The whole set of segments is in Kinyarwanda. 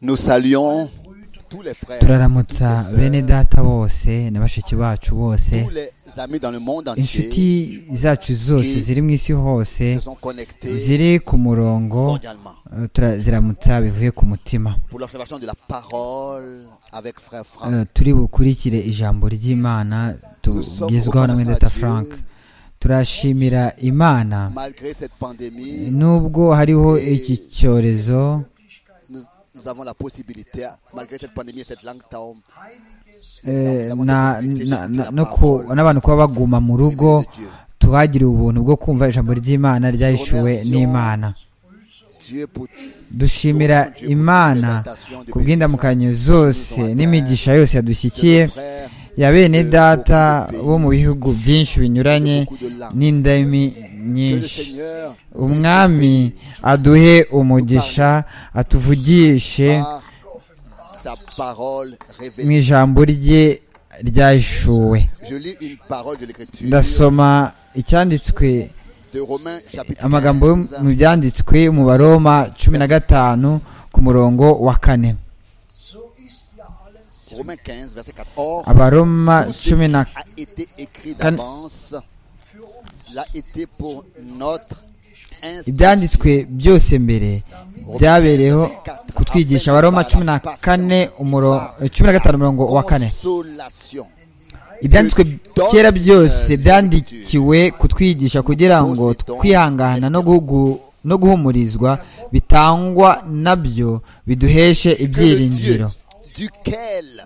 Nous saluons tous les frères, turaramutsa bene data bose na bashiki bacu bose tous les amis dans le monde inshuti entier zacu zose ziri mu isi hose se sont connectés ziri ku murongo mondialement eh, turaziramutsa bivuye ku mutima pour l'observation de la parole avec frère Franck. Eh, turi bukurikire ijambo ry'imana tugezwaho na mwene data frank turashimira imana Malgré cette pandémie, nubwo hariho iki cyorezo nous, nous avons la possibilité, malgré cette pandémie et cette langue taom, eh, na- na- na- no ku- n'abantu kuba baguma mu rugo tuhagire ubuntu bwo kumva ijambo ry'imana ryahishuwe n'imana Dieu pour dushimira imana ku bw'indamukanyo zose n'imigisha yose yadushyikiye frère, ya bene data bo mu bihugu byinshi binyuranye beaucoup de langues. n'indimi Que le nyinshi Seigneur umwami aduhe umugisha atuvugishe par sa parole mu révélée. ijambo rye ryahishuwe Je lis une parole de l'écriture ndasoma icyanditswe de Romains chapitre amagambo yo 15, mu byanditswe mu baroma cumi na gatanu ku murongo wa kane Romains 15 verset 4. Or, abaroma tout ce cumi na qui a été écrit Can- d'avance l'a été pour notre ibyanditswe byose mbere byabereyeho kutwigisha abaroma cumi na kane umuro- cumi na gatanu umurongo wa kane consolation. ibyanditswe kera byose byandikiwe kutwigisha kugira ngo kwihangana no guhugu- no guhumurizwa bitangwa nabyo biduheshe Que le Dieu ibyiringiro duquel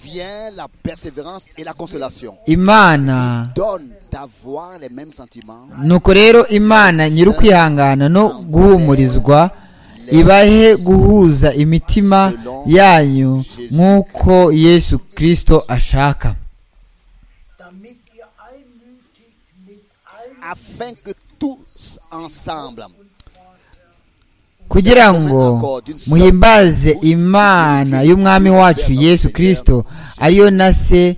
vient la persévérance et la consolation imana donne d'avoir les mêmes sentiments nuko rero imana nyiri ukwihangana no guhumurizwa ibahe guhuza imitima yanyu nk'uko yesu kirisito ashaka afin que tous ensemble kugira ngo muhimbaze imana y'umwami wacu yesu kirisito ariyo na se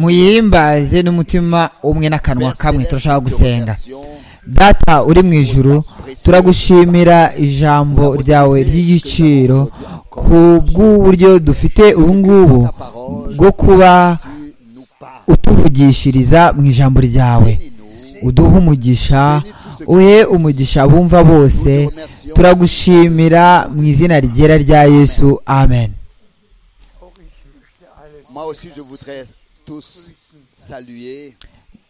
muyihimbaze n'umutima umwe n'akanwa kamwe turashaka gusenga data uri mu ijuru turagushimira ijambo ryawe ry'igiciro ku bw'uburyo dufite ubu ngubu bwo kuba tu nous parles utuvugishiriza mu ijambo ryawe Bénis-nous. uduhe umugisha uhe umugisha bumva bose turagushimira mu izina ryera rya yesu amen moi aussi je voudrais tous saluer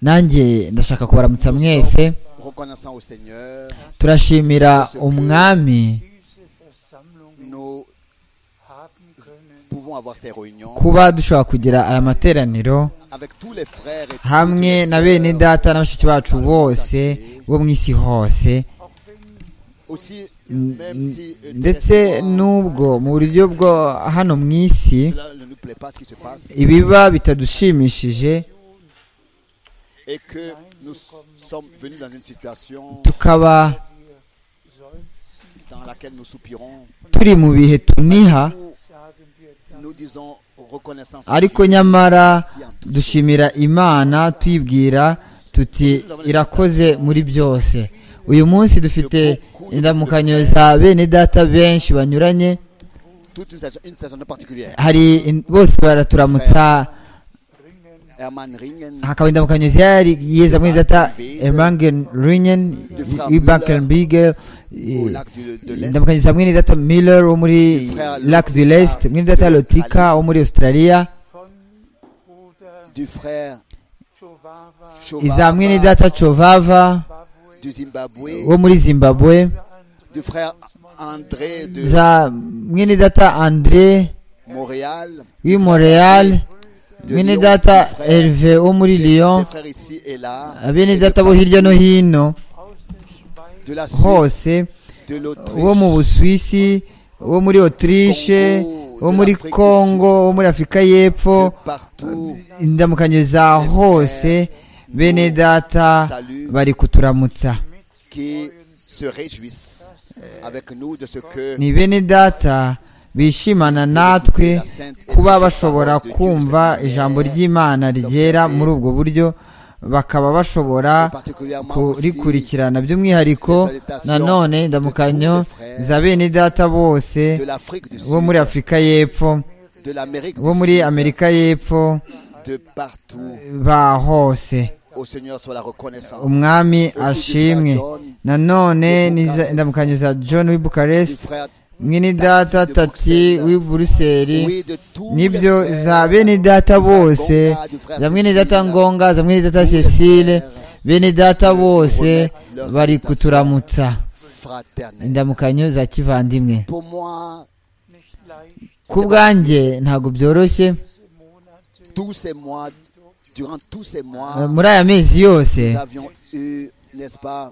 nanjye ndashaka kubaramutsa mwese reconnaissant au Seigneur turashimira umwami nous pouvons avoir ces réunions kuba dushobora kugira aya materaniro avec tous les frères et hamwe toutes na les bene sœurs. data na bashiki bacu bose bo mu isi hose aussi N- même si euh, n- ndetse terrestre, n'ubwo mu buryo bwo hano mu isi cela ne nous plaît pas ce qui se passe ibiba bitadushimishije et que nous sommes venus dans une situation tukaba dans laquelle nous soupirons turi mu bihe tuniha nous disons reconnaissance à ariko Dieu. nyamara dushimira imana tuyibwira tuti irakoze muri byose uyu munsi dufite indamukanyo za bene data benshi banyuranye toute une saison, une saison particulière hari in- bose baraturamutsa Herman Ringen hakaba indamukanyo zihari yeza muri data emangen ringen ibankenbige au lac du- de l'Est indamukanyo za mwene data miller wo muri lac du lest mwene data lotika wo muri australia du frère iza mwene Chovava data chovava du Zimbabwe wo muri zimbabwe du frère André de za mwene data andre Montréal w'i montreal mwene data herve wo muri des lyon frères ici et là bene et data bo hirya no hino de la Suisse hose de wo mu l'Autriche busuwisi wo muri otirishe Congo, wo de muri l'Afrique du kongo wo muri afurika de y'epfo partout indamukanyo za hose bene data salut. bari kuturamutsa qui se réjouissent avec nous de ce que ni bene data bishimana natwe kuba bashobora kumva ijambo ry'imana ryera muri ubwo buryo bakaba bashobora kurikurikirana by'umwihariko nanone ndamukanyo za bene data bose de l'Afrique du bo Sud, muri afurika y'epfo de l'Amérique du bo muri Sud, amerika y'epfo de partout. ba hose Au Seigneur soit la reconnaissance. umwami Aussi du ashimwe John, nanone de n'iza- Bucarest. ndamukanyo za john w'i du bukarest frère, mwene data de tati Bruxelles. w'i buruseli oui, de tous nibyo les za frères, bene data du frère bose Gonga, du frère za mwene Cécile, data ngonga za mwene data cecile bene data bose bari kuturamutsa fraternel. indamukanyo za kivandimwe Pour moi, ku bwanjye ntabwo byoroshye tous ces mois, durant tous ces Eh, mois, muri aya mezi nous yose avions eu, n'est-ce pas,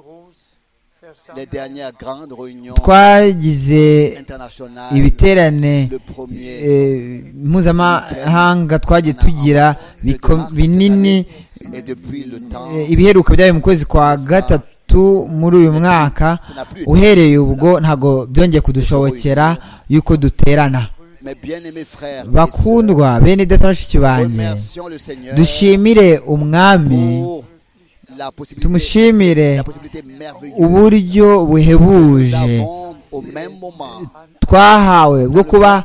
les dernières grandes réunions twagize internationales. ibiterane Le premier eh, mpuzamahanga twagiye tugira biko- binini et depuis le temps, eh, ibiheruka byayo mu kwezi kwa gatatu muri uyu mwaka ça n'a plus été. uhereye ubwo ntabwo byongeye kudushobokera yuko duterana Mes bien-aimés frères, et sœurs, bakundwa bene data na bashiki banjye remercions le Seigneur dushimire umwami pour la possibilité, tumushimire la possibilité merveilleuse uburyo que nous buhebuje avons au même moment twahawe bwo kuba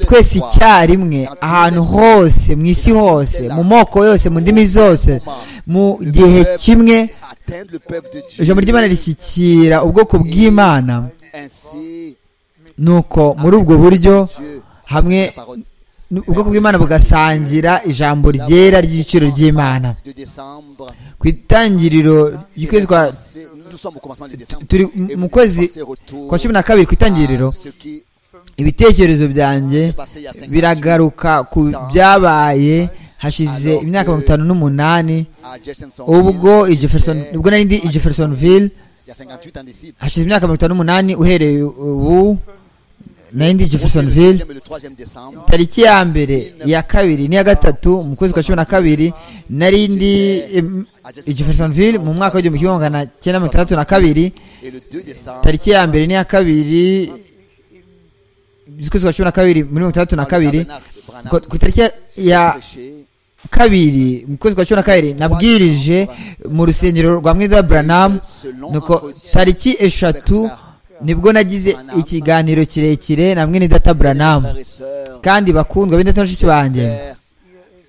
twese icyarimwe ahantu hose mu isi hose mu moko yose mu ndimi zose mu gihe kimwe atteindre le peuple de Dieu. ijambo ry'imana rishyikira ubwoko bw'imana Ainsi, nuko muri ubwo buryo Dieu, hamwe la parole n- ubwoko bw'imana bugasangira ijambo ryera ry'igiciro ry'imana de décembre, ku itangiriro ry'ukwezi kwa c'est- nous sommes au commencement de décembre. turi et mu nous kwezi pensons retour kwa cumi na kabiri ku itangiriro à ce qui ibitekerezo byanjye s'est passé il y a 50 biragaruka ku byabaye hashize imyaka mirongo itanu n'umunani à Jeffersonville. ubwo i Jefferson ubwo nari ndi i Jeffersonville Il y a 58 ans d'ici. hashize imyaka mirongo itanu n'umunani uhereye ubu nari ndi i Le Jeffersonville deuxième et le troisième décembre, tariki ya mbere iya kabiri n'iya gatatu mu kwezi kwa cumi na kabiri nari ndi em, i Jeffersonville mu mwaka w'igihumbi kimwe magana cyenda mirongo itandatu na kabiri et le 2 décembre, tariki ya mbere n'iya kabiri z'ukwezi kwa cumi na kabiri muri mirongo itandatu na kabiri ku ku itariki ya- ya prêché kabiri mu kwezi kwa cumi na kabiri nabwirije mu rusengero rwa mwida buranamu nuko tariki eshatu nibwo nagize ikiganiro kirekire na mwene data buranamu frères et sœurs, kandi bakundwa bene data bashiki banjye frères,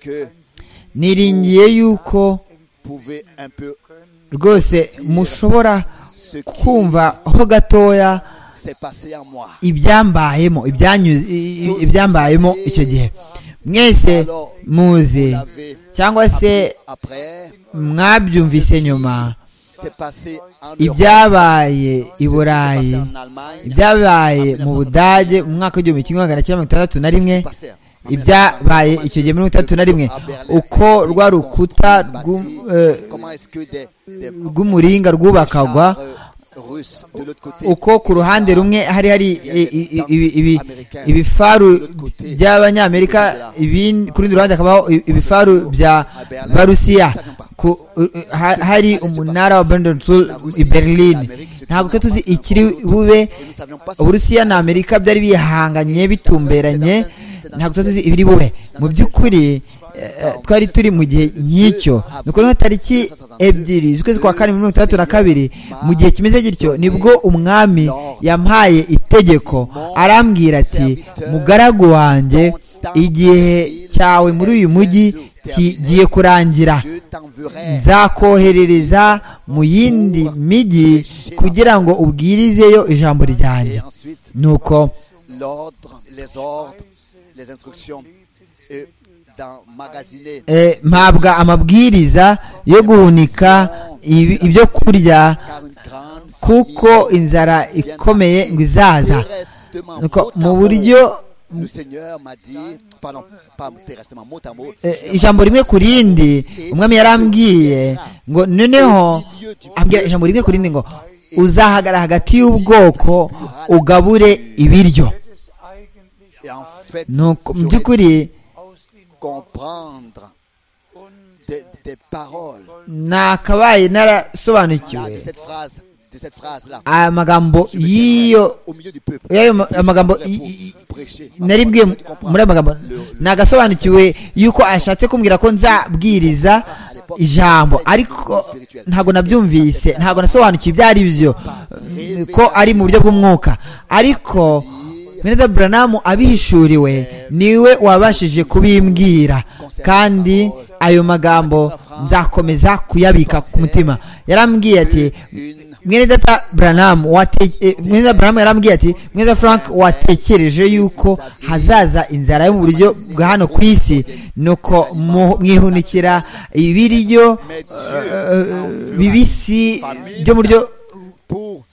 que niringiye yuko pouvez un peu rwose mushobora ce qui kumva ho gatoya s'est passé en moi. ibyambayemo ibyanyu- i- i- ibyambayemo icyo gihe mwese muzi L'avez cyangwa se après, mwabyumvise nyuma c'est passé en Europe, ibyabaye i c'est passé burayi en Allemagne, ibyabaye mu budage mu mwaka w'igihumbi kimwe magana cyenda mirongo itandatu na rimwe passé en- ibyabaye icyo gihe mirongo itandatu na rimwe uko rwa rukuta rw'u- eh, Comment est-ce que des, des rw'umuringa rwubakagwa chars, euh, Russes de l'autre côté uko ku ruhande rumwe hari hari i- i- i- ibi- ibi- ibifaru by'abanyamerika ibin- ku rundi ruhande hakabaho i- ibifaru bya barusiya ku- eh, ha- hari umunara wa Brendan Tool i berlin ntabwo twe tuzi ikiri bube et nous savions pas ce uburusiya na amerika byari bihanganye bitumberanye ntabwo tuba tuzi ibiri bube mu by'ukuri eh, twari turi mu gihe nk'icyo ni ukuvuga tariki ebyiri z'ukwezi kwa kane mirongo itandatu na kabiri mu gihe kimeze gityo nibwo umwami yampaye itegeko arambwira ati mugaragu wanjye igihe cyawe muri uyu mujyi kigiye kurangira je t'enverrai nzakoherereza mu yindi migi kugira ngo ubwirizeyo ijambo ryanjye et ensuite nuko l'ordre les ordres les instructions et d'emmagasiner eh, mpabwa amabwiriza yo guhunika ibi- ibyo kurya car une grande kuko inzara ikomeye ngo izaza terrestement nuko mot à mu mot, buryo le Seigneur m'a dit pardon pas terrestement mot à mot eh, ijambo rimwe ku rindi umwami yarambwiye ngo noneho ambwira ijambo rimwe ku rindi ngo uzahagarara hagati y'ubwoko ugabure ibiryo et en fait nuko mu j'aurais dû by'ukuri comprendre des, des paroles nakabaye là, de narasobanukiwe cette phrase de cette phrase là amagambo yiyo au milieu du peuple y'ayo ma- amagambo Pour i- i- prêcher. naribwiye Tu comprends. muri amagambo Le- le- nagasobanukiwe yuko ashatse kumbwira ko nzabwiriza ijambo ariko ntabwo nabyumvise ntabwo nasobanukiwe ibyo ari byo ko ari mu buryo bw'umwuka ariko Beneda buranamu abihishuriwe niwe wabashije kubimbwira kandi ayo magambo nzakomeza kuyabika ku mutima yarambwiye ati mwene data buranamu mwene data buranamu yarambwiye ati mwene data frank watekereje yuko hazaza inzara yo mu buryo bwa hano ku isi nuko mwihunikira ibiryo bibisi byo mu buryo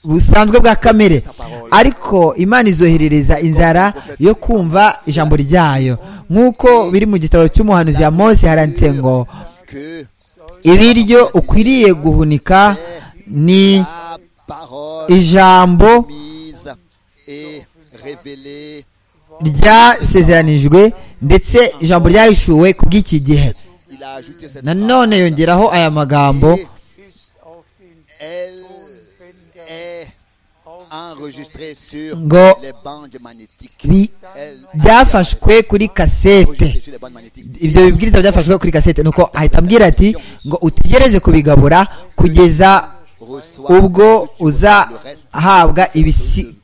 busanzwe bwa kamere ariko imana izoherereza inzara yo kumva ijambo ryayo nk'uko biri mu gitabo cy'umuhanuzi ya mose haranditse ngo ibiryo ukwiriye guhunika ni ijambo ryasezeranijwe ndetse ijambo ryahishuwe ku bw'iki gihe nanone yongeraho aya magambo ngo byafashwe kuri kasete ibyo bibwiriza byafashwe kuri kasete nuko ahita ambwira ati ngo utegereze kubigabura kugeza ubwo uzahabwa ibisi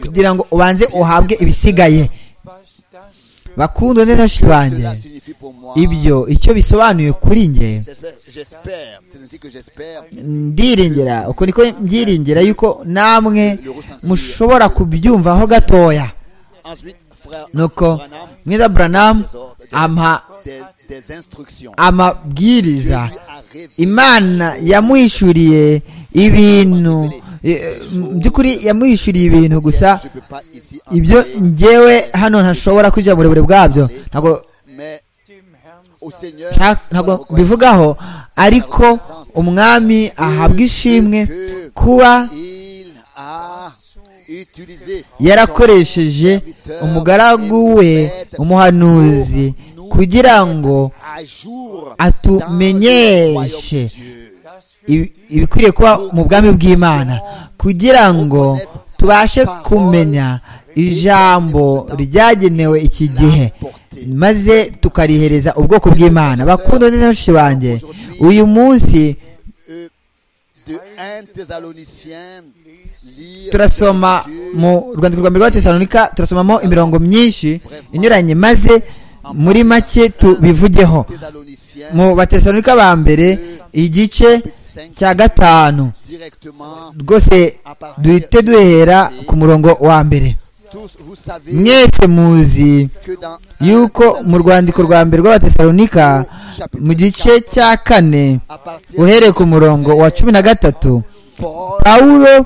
kugira ngo ubanze uhabwe ibisigaye bakundwa neza banjye ibyo icyo bisobanuye kuri nge ndiringera uko niko mbyiringira yuko namwe mushobora kubyumvaho gatoya nuko mwiza buranamu ampa amabwiriza imana yamwishyuriye ibintu by'ukuri yamwishyuriye ibintu gusa ibyo ngewe hano ntashobora kwinjira mu burebure bwabyo ntabwo mbivugaho ariko umwami ahabwa ishimwe kuba yarakoresheje umugaragu we umuhanuzi kugira ngo atumenyeshe ibikwiriye kuba mu bwami bw'imana kugira ngo tubashe kumenya ijambo ryagenewe iki gihe maze tukarihereza ubwoko bw'imana bakunda neza banjye uyu munsi turasoma mu rwandiko rwa mbere rwa tesalonika turasomamo imirongo myinshi inyuranye maze muri make tubivugeho mu batesalonika ba mbere igice cya gatanu rwose duhite duhera ku murongo wa mbere mwese muzi yuko mu rwandiko rwa mbere rw'abatesalonika mu gice cya kane uhereye ku murongo wa cumi na gatatu pawulo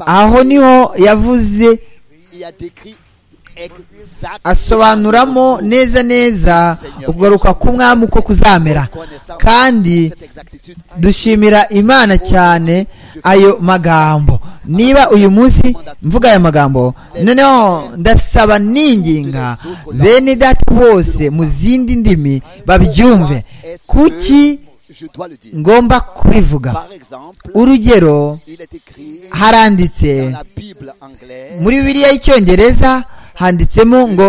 aho niho yavuze asobanuramo neza neza ukugaruka k'umwami uko kuzamera kandi dushimira imana cyane ayo magambo niba uyu munsi mvuga aya magambo noneho ndasaba ninginga bene data bose mu zindi ndimi babyumve kuki ngomba kubivuga urugero haranditse muri bibiriya y'icyongereza handitsemo ngo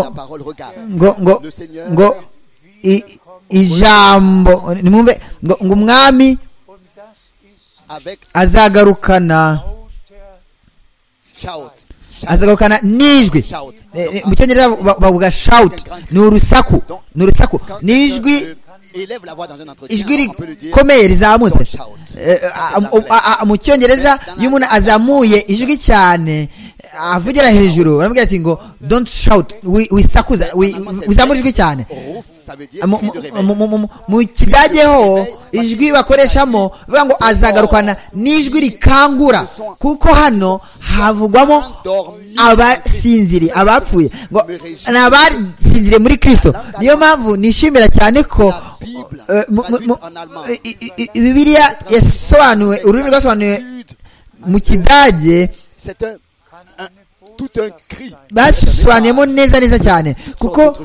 ngo ngo ngo ijambo ngo ngo umwami azagarukana azagarukana n'ijwi mu cyongereza bavuga shawuti ni urusaku ni urusaku ni ijwi ijwi rikomeye rizamutse mu cyongereza iyo umuntu azamuye ijwi cyane avugira hejuru baramubwira ati ngo don't shout wisakuza wizamura ijwi cyane mu kidage ho ijwi bakoreshamo bavuga ngo azagarukana n'ijwi rikangura kuko hano havugwamo abasinziri abapfuye ngo ni abasinziriye muri kirisito niyo mpamvu nishimira cyane ko bibiriya yasobanuwe ururimi rwasobanuwe mu kidage basobanuyemo neza neza cyane kuko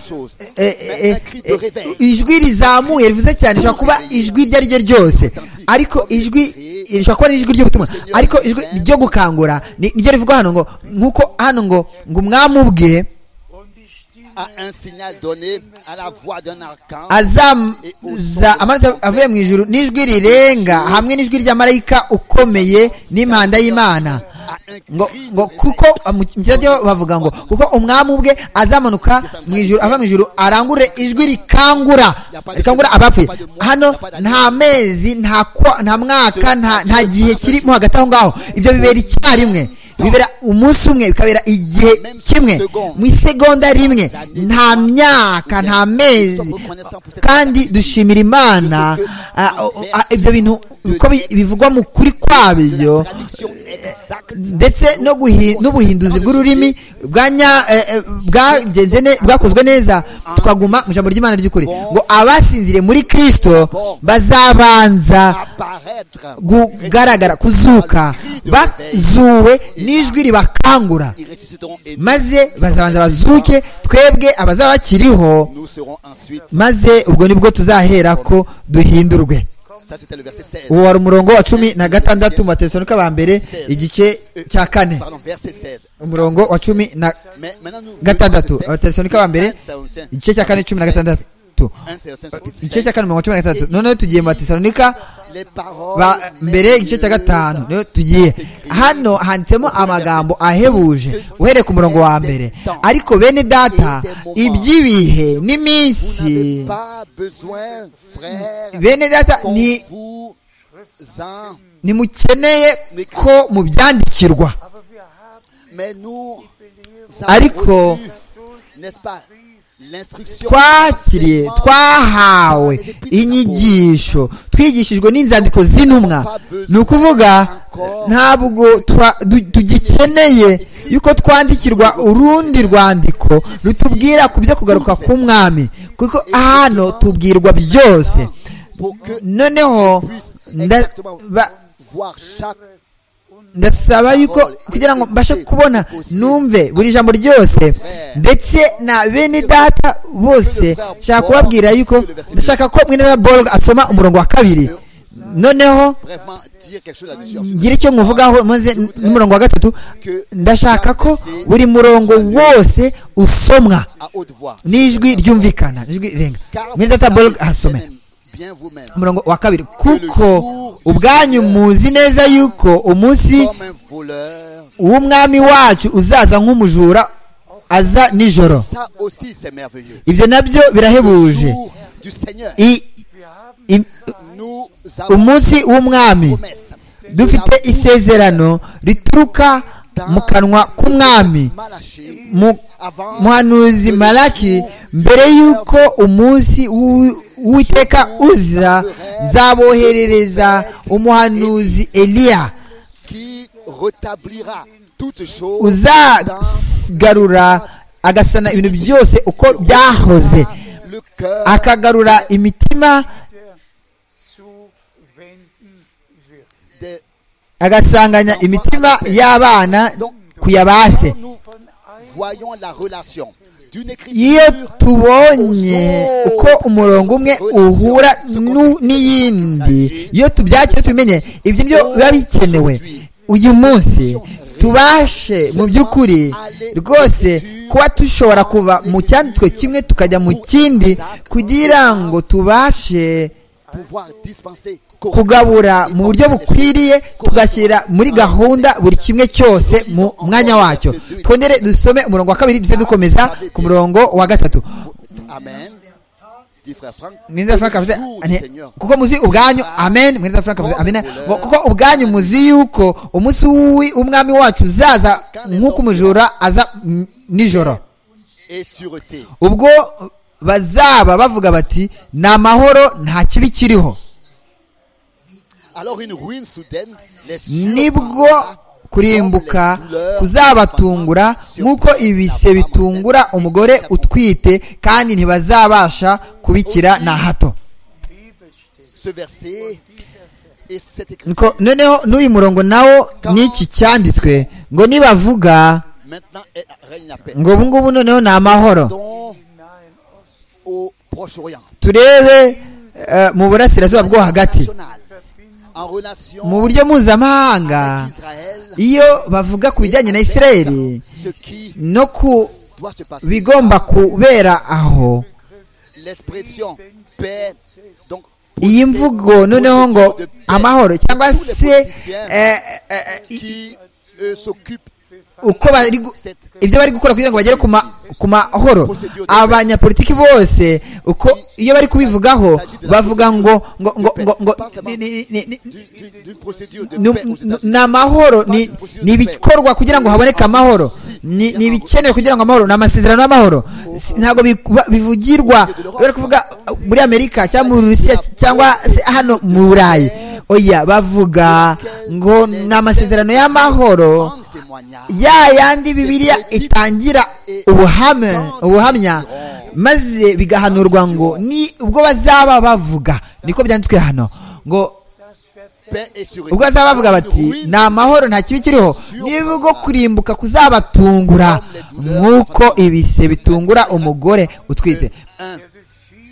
ijwi rizamuye rivuze cyane rishobora kuba ijwi iryo ari ryo ryose ariko ijwi rishobora kuba ari ijwi ry'ubutumwa ariko ijwi ryo gukangura niryo rivugwa hano ngo nk'uko hano ngo ngo umwami ubwe à un signal donné, à la voix d'un archange. azaza amanutse avuye mu ijuru n'ijwi rirenga hamwe n'ijwi rya marayika ukomeye n'impanda y'imana à un cri ngo ngo de- kuko mu kirage bavuga ngo kuko umwami ubwe azamanuka mu ijuru ava mu ijuru arangurure ijwi rikangura rikangura abapfuye hano nta mezi nta kwa- nta mwaka nta nta gihe kirimo hagati aho ngaho ibyo bibera icyarimwe bibera umunsi umwe bikabera igihe kimwe mu isegonda rimwe nta myaka nta mezi kandi dushimira imana ah, oh, ah, ibyo bintu uko bi- bivugwa mu kuri kwabyo traduction exacte ndetse no guhi- n'ubuhinduzi bw'ururimi bwanya- eh, eh, bwagenze ne- bwakozwe neza tukaguma mu ijambo ry'imana ry'ukuri ngo abasinziriye muri kirisito bazabanza apparaître kugaragara kuzuka bazuwe n'ijwi ribakangura ils ressusciteront et nous, maze bazabanza bazuke twebwe abazaba bakiriho nous serons ensuite maze ubwo nibwo tuzahera ko duhindurwe ça c'était le verset 16 uwo wari umurongo wa cumi na gatandatu mu batesanika ba mbere igice cya kane pardon verset 16 umurongo wa cumi na mais maintenant nous gatandatu venons à ce abatesalonike ba mbere verset igice cya kane cumi na gatandatu 1 Thessaloniciens chapitre igice 5. cya kane mirongo cumi na gatandatu noneho tugiye mu batesanika les paroles ba mbere igice cya gatanu niyo tugiye hano handitsemo amagambo ahebuje uhereye ku murongo wa mbere ariko bene data iby'ibihe vous n'avez n'iminsi pas besoin frères bene data qu'on ni vous en ntimukeneye ko mubyandikirwa mais nous Ariko- avons reçu, n'est-ce pas l'instruction twakiriye twahawe inyigisho twigishijwe n'inzandiko z'intumwa ni ukuvuga ntabwo twa- du- tugikeneye yuko twandikirwa urundi rwandiko rutubwira ku byo kugaruka k'umwami kuko hano tubwirwa byose pour que noneho puisse nda- exactement ba- voir chaque ndasaba yuko kugira ngo mbashe kubona numve buri jambo ryose ndetse na bene data bose nshaka kubabwira yuko ndashaka ko mwene na borg asoma umurongo wa kabiri noneho vraiment dire quelque chose là-dessus ensuite. ngira icyo nkuvugaho maze n'umurongo wa gatatu ndashaka ko buri murongo wose usomwa à haute voix n'ijwi ryumvikana n'ijwi rirenga mwene data borg asome bien vous-même umurongo wa kabiri kuko ubwanyu muzi neza yuko umunsi comme un voleur uw'umwami wacu uzaza nk'umujura aza nijoro ça aussi c'est merveilleux ibyo nabyo birahebuje Jour du Seigneur I- i- nous avons umunsi w'umwami promesse dufite isezerano rituruka mu kanwa k'umwami Malachie mu avant muhanuzi malaki mbere y'uko umunsi w'u- w'uwiteka uza nzaboherereza umuhanuzi eliya qui rétablira toutes choses uzagarura agasana ibintu byose uko byahoze dans le cœur akagarura imitima des agasanganya imitima y'abana kuyabase nous voyons la relation d'une iyo écriture tubonye uko umurongo umwe uhura nu- n'iyindi iyo tubyakire tubimenye ibyo byo biba bikenewe uyu munsi tubashe mu by'ukuri rwose kuba dushobora kuva mu cyanditswe kimwe tukajya mu kindi kugira ngo tubashe pouvoir dispenser kugabura mu buryo bukwiriye tugashyira muri gahunda buri kimwe cyose mu mwanya wacyo twongere dusome umurongo wa kabiri duce dukomeza ku murongo wa gatatu Amen dit frère Franck mwiza frank avuze jour du ane- Seigneur kuko muzi ubwanyu amen mwiza frank avuze amen ngo kuko ubwanyu muzi yuko umunsi w'i- w'umwami wacu uzaza nk'uko umujura aza m- nijoro et sûreté ubwo bazaba bavuga bati ni amahoro nta kibi kiriho alors une ruine soudaine les nibwo kurimbuka kuzabatungura nk'uko ibise bitungura umugore utwite kandi ntibazabasha kubikira na hato ce verset et cette écriture Niko- noneho n'uyu murongo nawo n'iki cyanditswe ngo nibavuga maintenant est- règne la paix ngo ubu ngubu noneho ni amahoro Dont au Proche-Orient turebe eh, mu burasirazuba bwo hagati national, en mu relation buryo mpuzamahanga avec Israël iyo bavuga ku bijyanye na israeli ce qui no ku doit se passer. bigomba kubera aho L'expression paix, donc, iyi mvugo noneho ngo amahoro cyangwa se eh, eh, eh, qui euh, s'occupe uko bari gu- ibyo bari gukora kugira ngo bagere ku ma- ku mahoro abanyapolitiki bose uko iyo bari kubivugaho bavuga ngo ngo ngo ngo ngo ni- ni- ni- ni- du- du- d'une procédure de ni- paix aux ni- États-Unis. ni amahoro ni ni ibikorwa kugira ngo haboneke amahoro ni ni ibikenewe kugira ngo amahoro ni amasezerano y'amahoro Si- ntabwo bi- ba- bivugirwa bari kuvuga uh, muri amerika cyangwa muri rusiya cyangwa se hano mu burayi oya bavuga ngo ni amasezerano y'amahoro Un témoignage. ya yandi bibiliya itangira ubuhamya ubuhamya maze bigahanurwa ngo ni ubwo bazaba bavuga niko byanditswe hano ngo Paix et sécurité. ubwo bazaba bavuga bati Ruine ni amahoro nta kibi kiriho niba ubwo kurimbuka kuzabatungura nk'uko ibise bitungura umugore utwite un-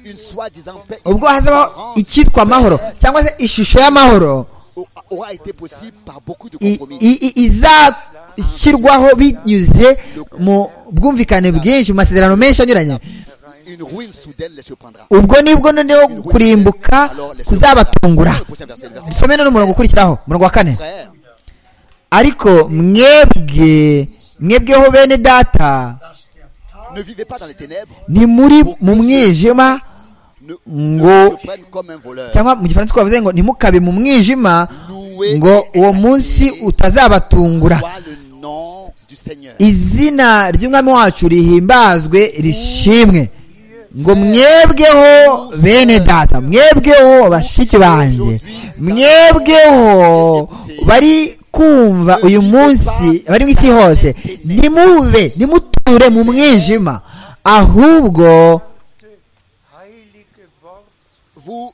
une soi-disant paix ubwo hazabaho icyitwa amahoro cyangwa se ishusho y'amahoro au- aura été possible par beaucoup de i- compromis. i- i- izashyirwaho binyuze mu bwumvikane bwinshi mu masezerano menshi anyuranye Une ruine soudaine les surprendra. ubwo nibwo noneho kurimbuka kuzabatungura Le prochain verset, le verset dusome none umurongo ukurikiraho umurongo wa kane frère, ariko mwebwe mwebweho bene data ne vivez pas dans les ténèbres, ntimuri mu mwijima ne, ne ngo se prennent comme un voleur. cyangwa mu gifaransa twavuze ngo ntimukabe mu mwijima Louez ngo et uwo exaltez munsi utazabatungura soit le nom du Seigneur. izina ry'umwami wacu rihimbazwe rishimwe ngo mwebweho bene data mwebweho bashiki banjye mwebweho bari kumva uyu munsi bari mu isi hose nimube nimuture mu mwijima ahubwo Vous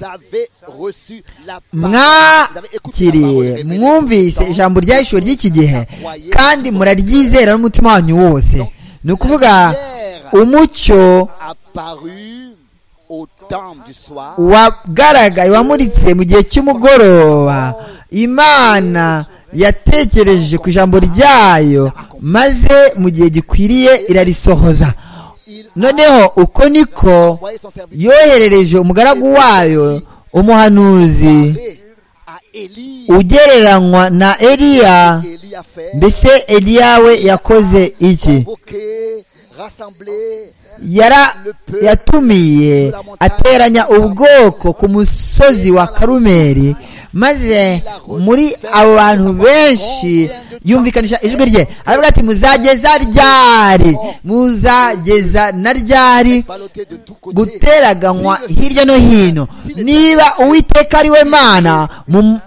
avez reçu la Vous avez écouté la parole mwakiriye révélée mwumvise dans- ijambo ryahishwe ry'iki gihe croyez- kandi muraryizera n'umutima wanyu wose ni ukuvuga umucyo apparu au temps du soir. wagaragaye wamuritse mu gihe cy'umugoroba imana yatekereje ku ijambo ryayo maze mu gihe gikwiriye irarisohoza Il noneho uko niko envoyé son serviteur yoherereje umugaragu wayo à umuhanuzi Élie. ugereranywa na eliya Élie a fait mbese eliya we yakoze iki convoquer, rassembler yara yatumiye ateranya ubwoko ku musozi wa karumeri maze muri abo bantu benshi yumvikanisha ijwi rye aravuga ati muzageza ryari muzageza na ryari ballotté de tous côtés. guteraganywa hirya no hino niba uwiteka ari we mana mu-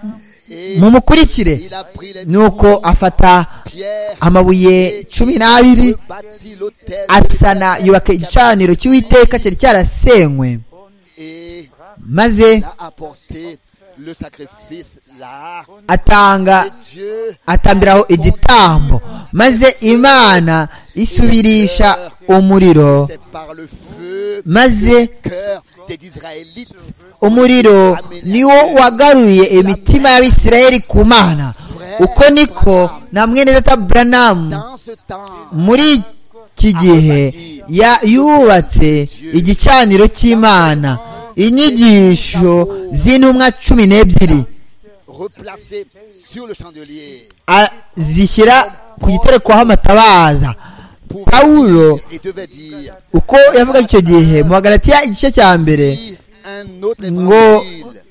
mumukurikire Il a pris les nuko afata pierres amabuye cumi n'abiri bâtit l'autel asana yubaka igicaniro cy'uwiteka cyari cyarasenywe et maze a apporté le sacrifice là. atanga Et Dieu atambiraho igitambo maze imana isubirisha umuriro c'est par le feu maze cœur des Israélites. umuriro niwo wagaruye imitima y'abisirayeli ku mana uko niko na mwene data buranamu Dans ce temps, muri iki gihe ya- yubatse igicaniro cy'imana inyigisho z'intumwa cumi n'ebyiri replacé sur le chandelier a- zishyira ku giterekwaho amatabaza pour Paulo. et devait dire uko yavuga icyo gihe mu bagalatiya igice cya mbere si un autre Ngo- évangile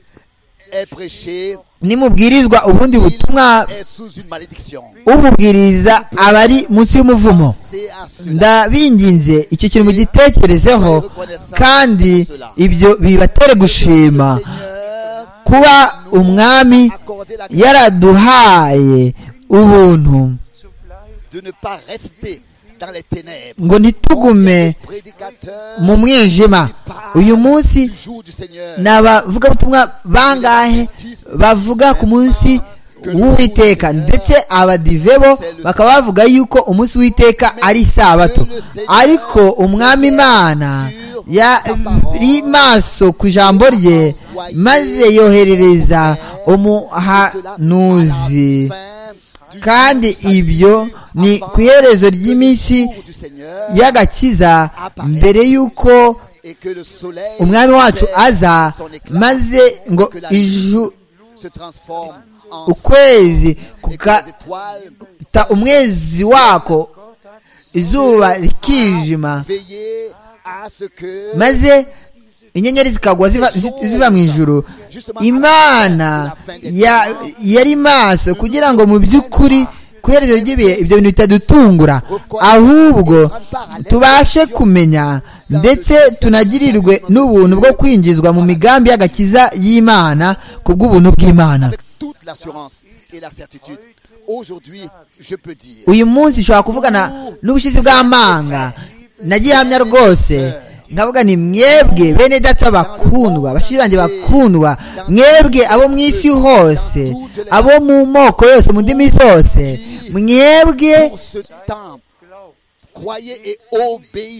est prêché nimubwirizwa ubundi butumwa est sous une malédiction ububwiriza aba ari munsi y'umuvumo c'est à cela ndabinginze icyo kintu mugitekerezeho kandi ibyo bibatere gushima Seigneur kuba umwami accordez la grâce yaraduhaye ubuntu de ne pas rester dans les ténèbres ngo ntitugume prédicateur mu mwijima uyu munsi du jour du Seigneur ni abavugabutumwa bangahe bavuga ku munsi w'uwiteka ndetse abadivebo bakaba bavuga yuko umunsi w'iteka ari isabato ariko umwami imana yari maso ku ijambo rye maze yoherereza umuhanuzi Fin du kandi ibyo ni ku iherezo ry'iminsi y'agakiza mbere y'uko umwami wacu aza maze ngo iju ukwezi kugata umwezi wako izuba rikijima maze inyenyeri zikagwa ziva mu ijoro imana yari maso kugira ngo mu by'ukuri kuhereza ry'ibihe ibyo bintu bitadutungura ahubwo tubashe kumenya ndetse tunagirirwe n'ubuntu bwo kwinjizwa mu migambi y'agakiza y'imana ku bw'ubuntu bw'imana uyu munsi ushobora kuvugana n'ubushizi bw'amanga nagiye hamya rwose nkavuga ni mwebwe bene data bakundwa bashyize banjye bakundwa mwebwe abo mu isi hose abo mu moko yose mu ndimi zose mwebwe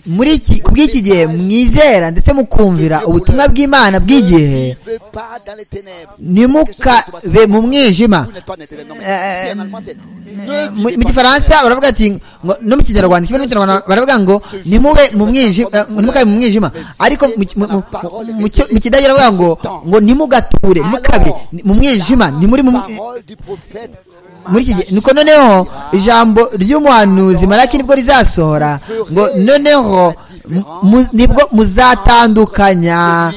muri iki bw'iki gihe mwizera ndetse mukumvira ubutumwa bw'imana bw'igihe ntimukabe mu mwijima mu gifaransa baravuga ati ngo no mu kinyarwanda ikibazo mu kinyarwanda baravuga ngo ntimube mu mwijima ntimukabe mu mwijima ariko mu kidage baravuga ngo ngo ntimugature ntimukabe mu mwijima ntimuri mu muri iki gihe nuko noneho ijambo ry'umuhanuzi maraki nibwo rizasohora ngo noneho nibwo muzatandukanya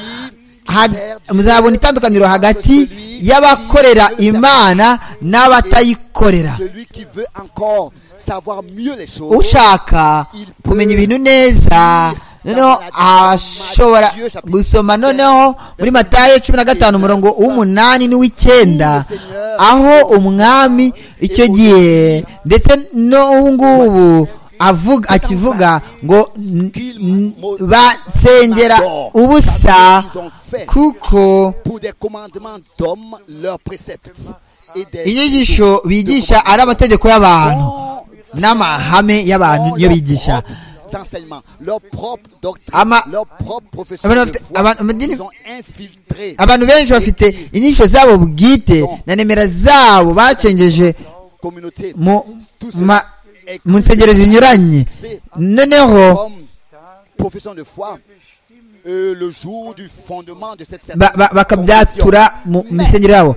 muzabona itandukaniro hagati y'abakorera imana n'abatayikorera ushaka kumenya ibintu neza noneho ashobora gusoma noneho muri matayo cumi na gatanu umurongo w'umunani n'uw'icyenda aho umwami icyo gihe ndetse n'ubu ngubu akivuga ngo basengera ubusa kuko inyigisho bigisha ari amategeko y'abantu n'amahame y'abantu niyo bigisha abantu benshi bafite inyigisho zabo bwite na nimero zabo bacengeje mu nsengero zinyuranye noneho bakabyatura mu misengero yabo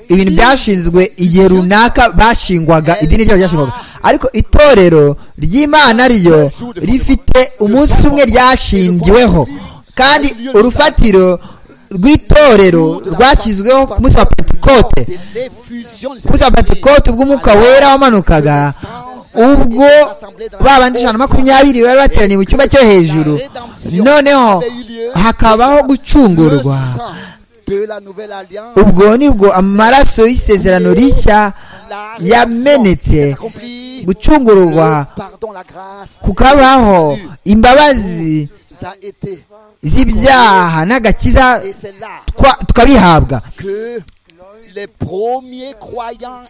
ibintu byashinzwe igihe runaka bashingwaga idini ryabo ryashingwaga ariko itorero ry'imana ryo rifite umunsi umwe ryashingiweho kandi urufatiro rw'itorero rwashyizweho ku munsi wa pentekote ku munsi wa pentekote ubwo umwuka wera wamanukaga ubwo babandi ijana na makumyabiri bari bateraniye mu cyumba cyo hejuru noneho hakabaho gucungurwa ubwo nibwo amaraso y'isezerano rishya yamenetse gucungurwa kukabaho imbabazi z'ibyaha n'agakiza tukabihabwa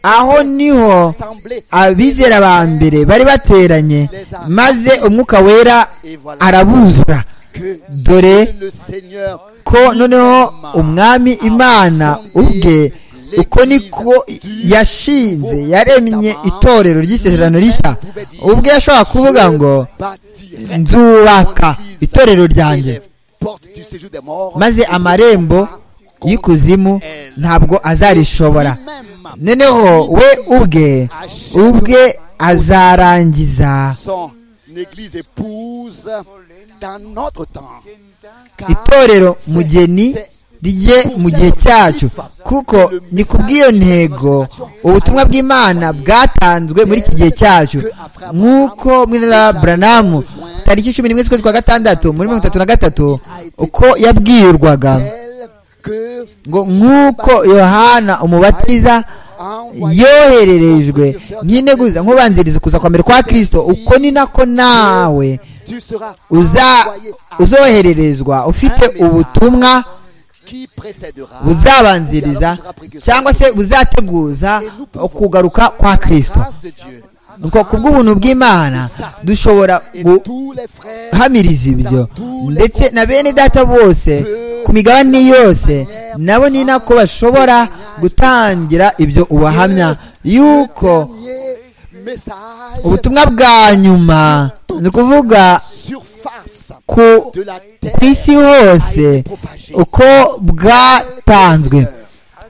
aho niho abizera ba mbere bari bateranye maze umwuka wera arabuzura dore ko noneho umwami imana ubwe uko niko yashinze yaremye itorero ry'isezerano rishya ubwe yashobora kuvuga ngo nzubaka itorero ryanjye maze amarembo y'ikuzimu ntabwo azarishobora noneho we ubwe ubwe azarangiza itorero mugeni rye mu gihe cyacu kuko ni ku bw'iyo ntego ubutumwa bw'imana bwatanzwe muri iki gihe cyacu nk'uko mwirara buranamu tariki cumi n'imwe z'ukwezi kwa gatandatu muri mirongo itatu na gatatu uko yabwirwaga ngo nk'uko yohana umubatiza yohererejwe nk'ineguza nk'ubanziriza kuza kwambere kwa kirisito uko ni nako nawe uzohererezwa ufite ubutumwa buzabanziriza cyangwa se buzateguza kugaruka kwa kirisito nuko ku bw'ubuntu bw'imana dushobora guhamiriza ibyo ndetse na bene data bose ku migabane yose nabo ni nako bashobora gutangira ibyo ubahamya yuko ubutumwa bwa nyuma ni ukuvuga ku isi hose uko bwatanzwe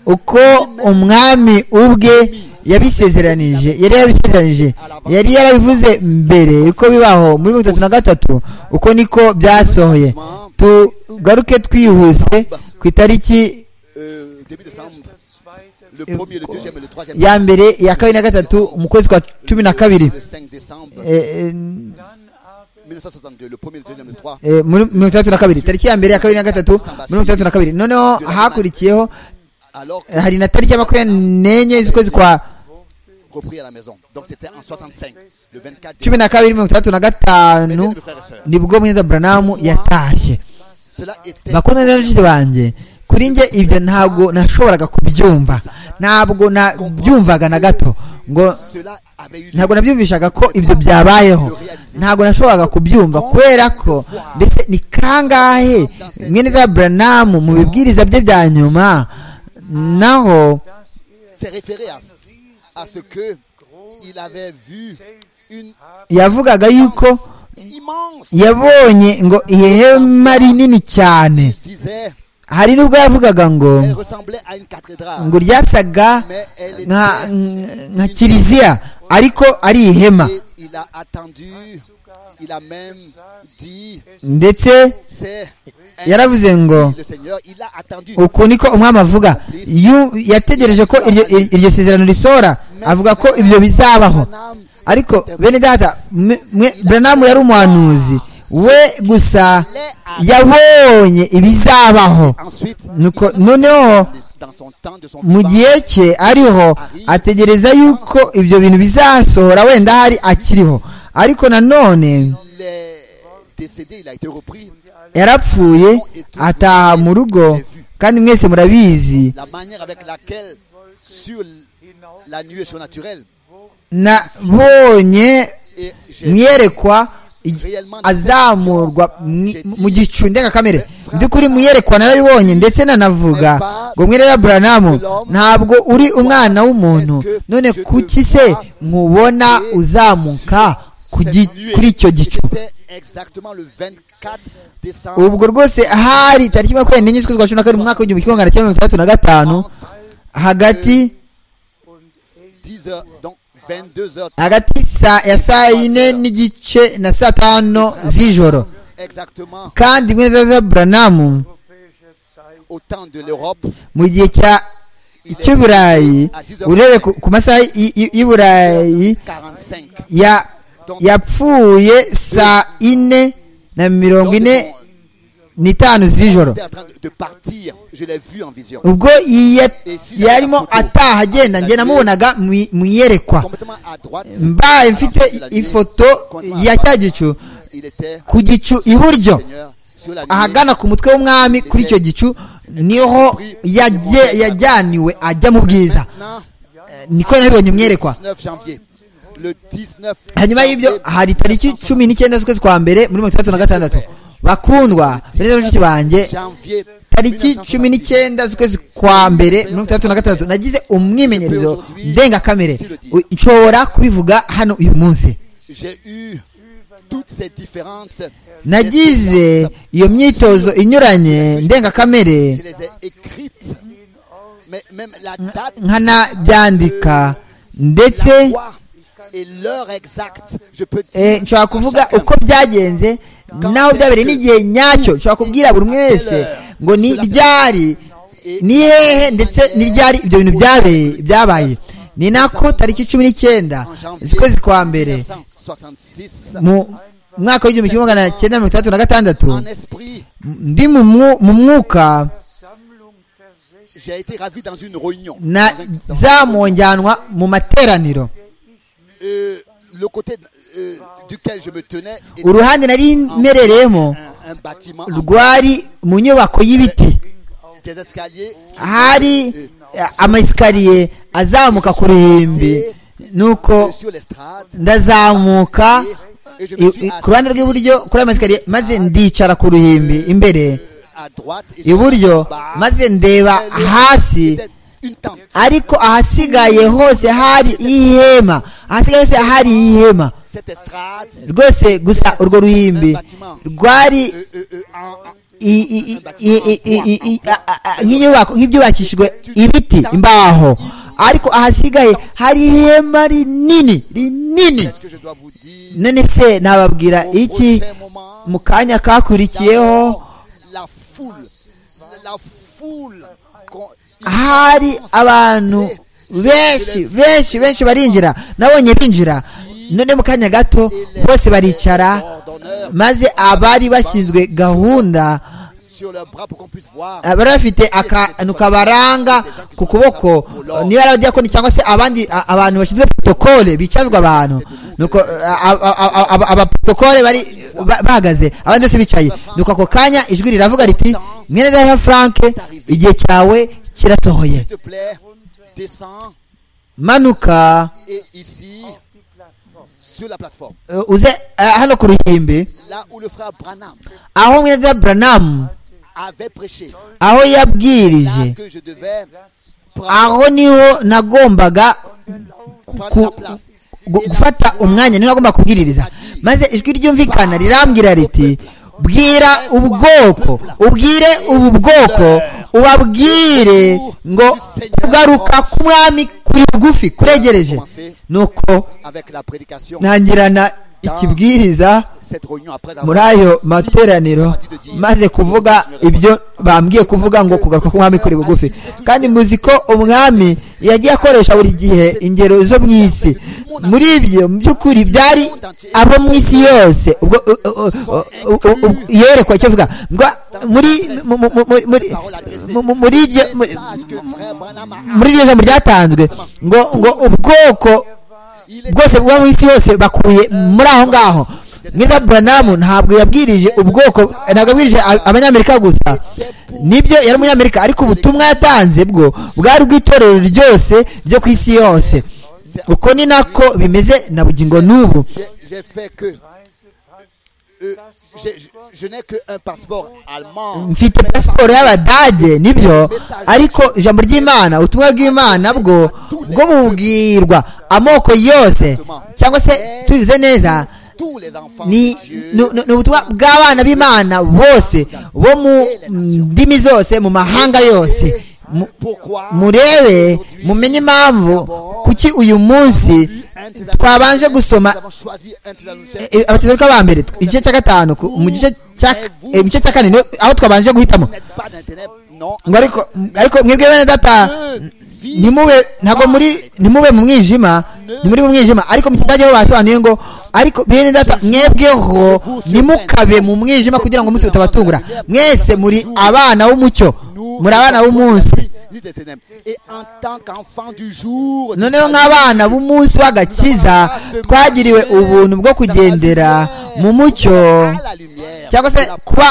uko umwami ubwe yabisezeranije yari yabisezeranije yari yarabivuze mbere uko bibaho muri mirongo itatu na gatatu uko niko byasohoye tugaruke twihuse ku itariki ya mbere ya kabiri na gatatu mu kwezi kwa cumi na kabiri muri mirongo itandatu na kabiri tariki ya mbere ya kabiri na gatatu muri mirongo itandatu na kabiri noneho hakurikiyeho hari na tariki ya makumyabiri n'enye z'ukwezi kwa cumi na kabiri mirongo itandatu na gatanu nibwo mwenda buranamu yatashye bakunda n'abagizi banjye kuri njye ibyo ntabwo nashoboraga kubyumva ntabwo nabyumvaga na gato ngo ntabwo nabyumvishaga ko ibyo byabayeho ntabwo nashoboraga kubyumva kubera ko mbese ni kangahe mwene za buranamu mu bibwiriza bye bya nyuma naho yavugaga yuko yabonye ngo ihema rinini cyane hari nubwo yavugaga ngo ngo ryasaga nka kiliziya ariko ari ihema ndetse yaravuze ngo uku niko umwami avuga yategereje ko iryo sezerano risohora avuga ko ibyo bizabaho ariko bene data buranamu yari umuhanuzi we gusa yabonye ibizabaho noneho mu gihe cye ariho ategereza yuko ibyo bintu bizasohora wenda hari akiriho ariko nanone yarapfuye ataha mu rugo kandi mwese murabizi nabonye mwerekwa azamurwa mu gicu ndengakamere mu by'ukuri muyerekwa narabibonye ndetse nanavuga ngo mwerera buranamu ntabwo uri umwana w'umuntu none kuki se mubona uzamuka kuri icyo gicu ubwo rwose hari tariki makumyabiri n'enye z'ukwezi kwa cumi na kabiri mu mwaka w'igihumbi kimwe magana cyenda mirongo itandatu na gatanu hagati hagati ya saa yine n'igice na saa tanu z'ijoro kandi mwene za buranamu mu gihe cya icy'uburayi urebe ku masaha y'uburayi yapfuye saa ine na mirongo ine n'itanu z'ijoro ubwo yarimo ataha agenda njye namubonaga mu iyerekwa mbaye mfite ifoto ya cya gicu ku gicu iburyo ahagana ku mutwe w'umwami kuri icyo gicu niho yajyaniwe ajya mu bwiza niko nabibonye mwerekwa hanyuma y'ibyo hari tariki cumi n'icyenda z'ukwezi kwa mbere muri mirongo itandatu na gatandatu bakundwa bene bashiki banjye tariki cumi n'icyenda z'ukwezi kwa mbere mirongo itandatu na gatandatu nagize umwimenyerezo ndengakamere nshobora kubivuga hano uyu munsi nagize iyo myitozo inyuranye ndengakamere nkanabyandika ndetse nshobora kuvuga uko byagenze naho byabereye n'igihe nyacyo nshobora kubwira buri umwe wese ngo ni ryari ni hehe ndetse ni ryari ibyo bintu byabaye ni nako tariki cumi n'icyenda z'ukwezi kwa mbere mu mwaka w'igihumbi kimwe magana cyenda mirongo itandatu na gatandatu ndi mu mwuka zamujyanwa mu materaniro uruhande nari merereyemo rwari mu nyubako y'ibiti hari amasikariye azamuka ku ruhimbi nuko ndazamuka ku ruhande rw'iburyo kuri ayo masikariye maze ndicara ku ruhimbi imbere iburyo maze ndeba hasi ariko ahasigaye hose hari ihema ahasigaye hose hari ihema rwose gusa urwo ruhimbi rwari nk'inyubako nk'ibyubakishijwe ibiti imbaho ariko ahasigaye hari ihema rinini rinini none se nababwira iki mu kanya kakurikiyeho hari abantu benshi benshi benshi barinjira nabonye binjira none mu kanya gato bose baricara maze abari bashinzwe gahunda bari bafite akantu kabaranga ku kuboko niba ari abadiyakoni cyangwa se abandi abantu bashinzwe protokole bicazwa abantu nuko abaprotokole bari bahagaze abandi bose bicaye nuko ako kanya ijwi riravuga riti mwene daheha frank igihe cyawe kirasohoye manuka uze hano ku ruhimbi aho mwene buranamu aho yabwirije aho niho nagombaga gufata umwanya niho nagombaga kubwiririza maze ijwi ryumvikana rirambwira riti bwira ubwoko ubwire ubu bwoko ubabwire ngo kugaruka k'umwami kuri bugufi kuregereje nuko ntangirana ikibwiriza muri ayo materaniro maze kuvuga ibyo bambwiye kuvuga ngo kugaruka k'umwami kuri bugufi kandi muzi ko umwami yagiye akoresha buri gihe ingero zo mu isi muri ibyo mu by'ukuri byari abo mu isi yose ubwo yerekwa icyo avuga muri muri iryo jambo ryatanzwe ngo ngo ubwoko bwose buba mu isi yose bakuye muri aho ngaho mwiza buranamu ntabwo yabwirije ubwoko ntabwo yabwirije abanyamerika gusa nibyo yari umunyamerika ariko ubutumwa yatanze bwo bwari ubw'itorero ryose ryo ku isi yose uko ni nako bimeze na bugingo n'ubu mfite pasiporo y'abadage nibyo ariko ijambo ry'imana ubutumwa bw'imana bwo bwo bubwirwa amoko yose cyangwa se tubivuze neza ni ubutumwa bw'abana b'imana bose bo mu ndimi zose mu mahanga yose murebe mumenye impamvu kuki uyu munsi twabanje gusoma abatezeruka ba mbere igice cya gatanu mu gice cya kane aho twabanje guhitamo ariko mwebwe bene data ntimube ntabwo muri ntimube mu mwijima ntimuri mu mwijima ariko mu kidage ho batuhanuye ngo ariko bene data mwebweho ntimukabe mu mwijima kugira ngo umunsi utabatungura mwese muri abana w'umucyo muri abana b'umunsi noneho nk'abana b'umunsi w'agakiza twagiriwe ubuntu bwo kugendera mu mucyo cyangwa se kuba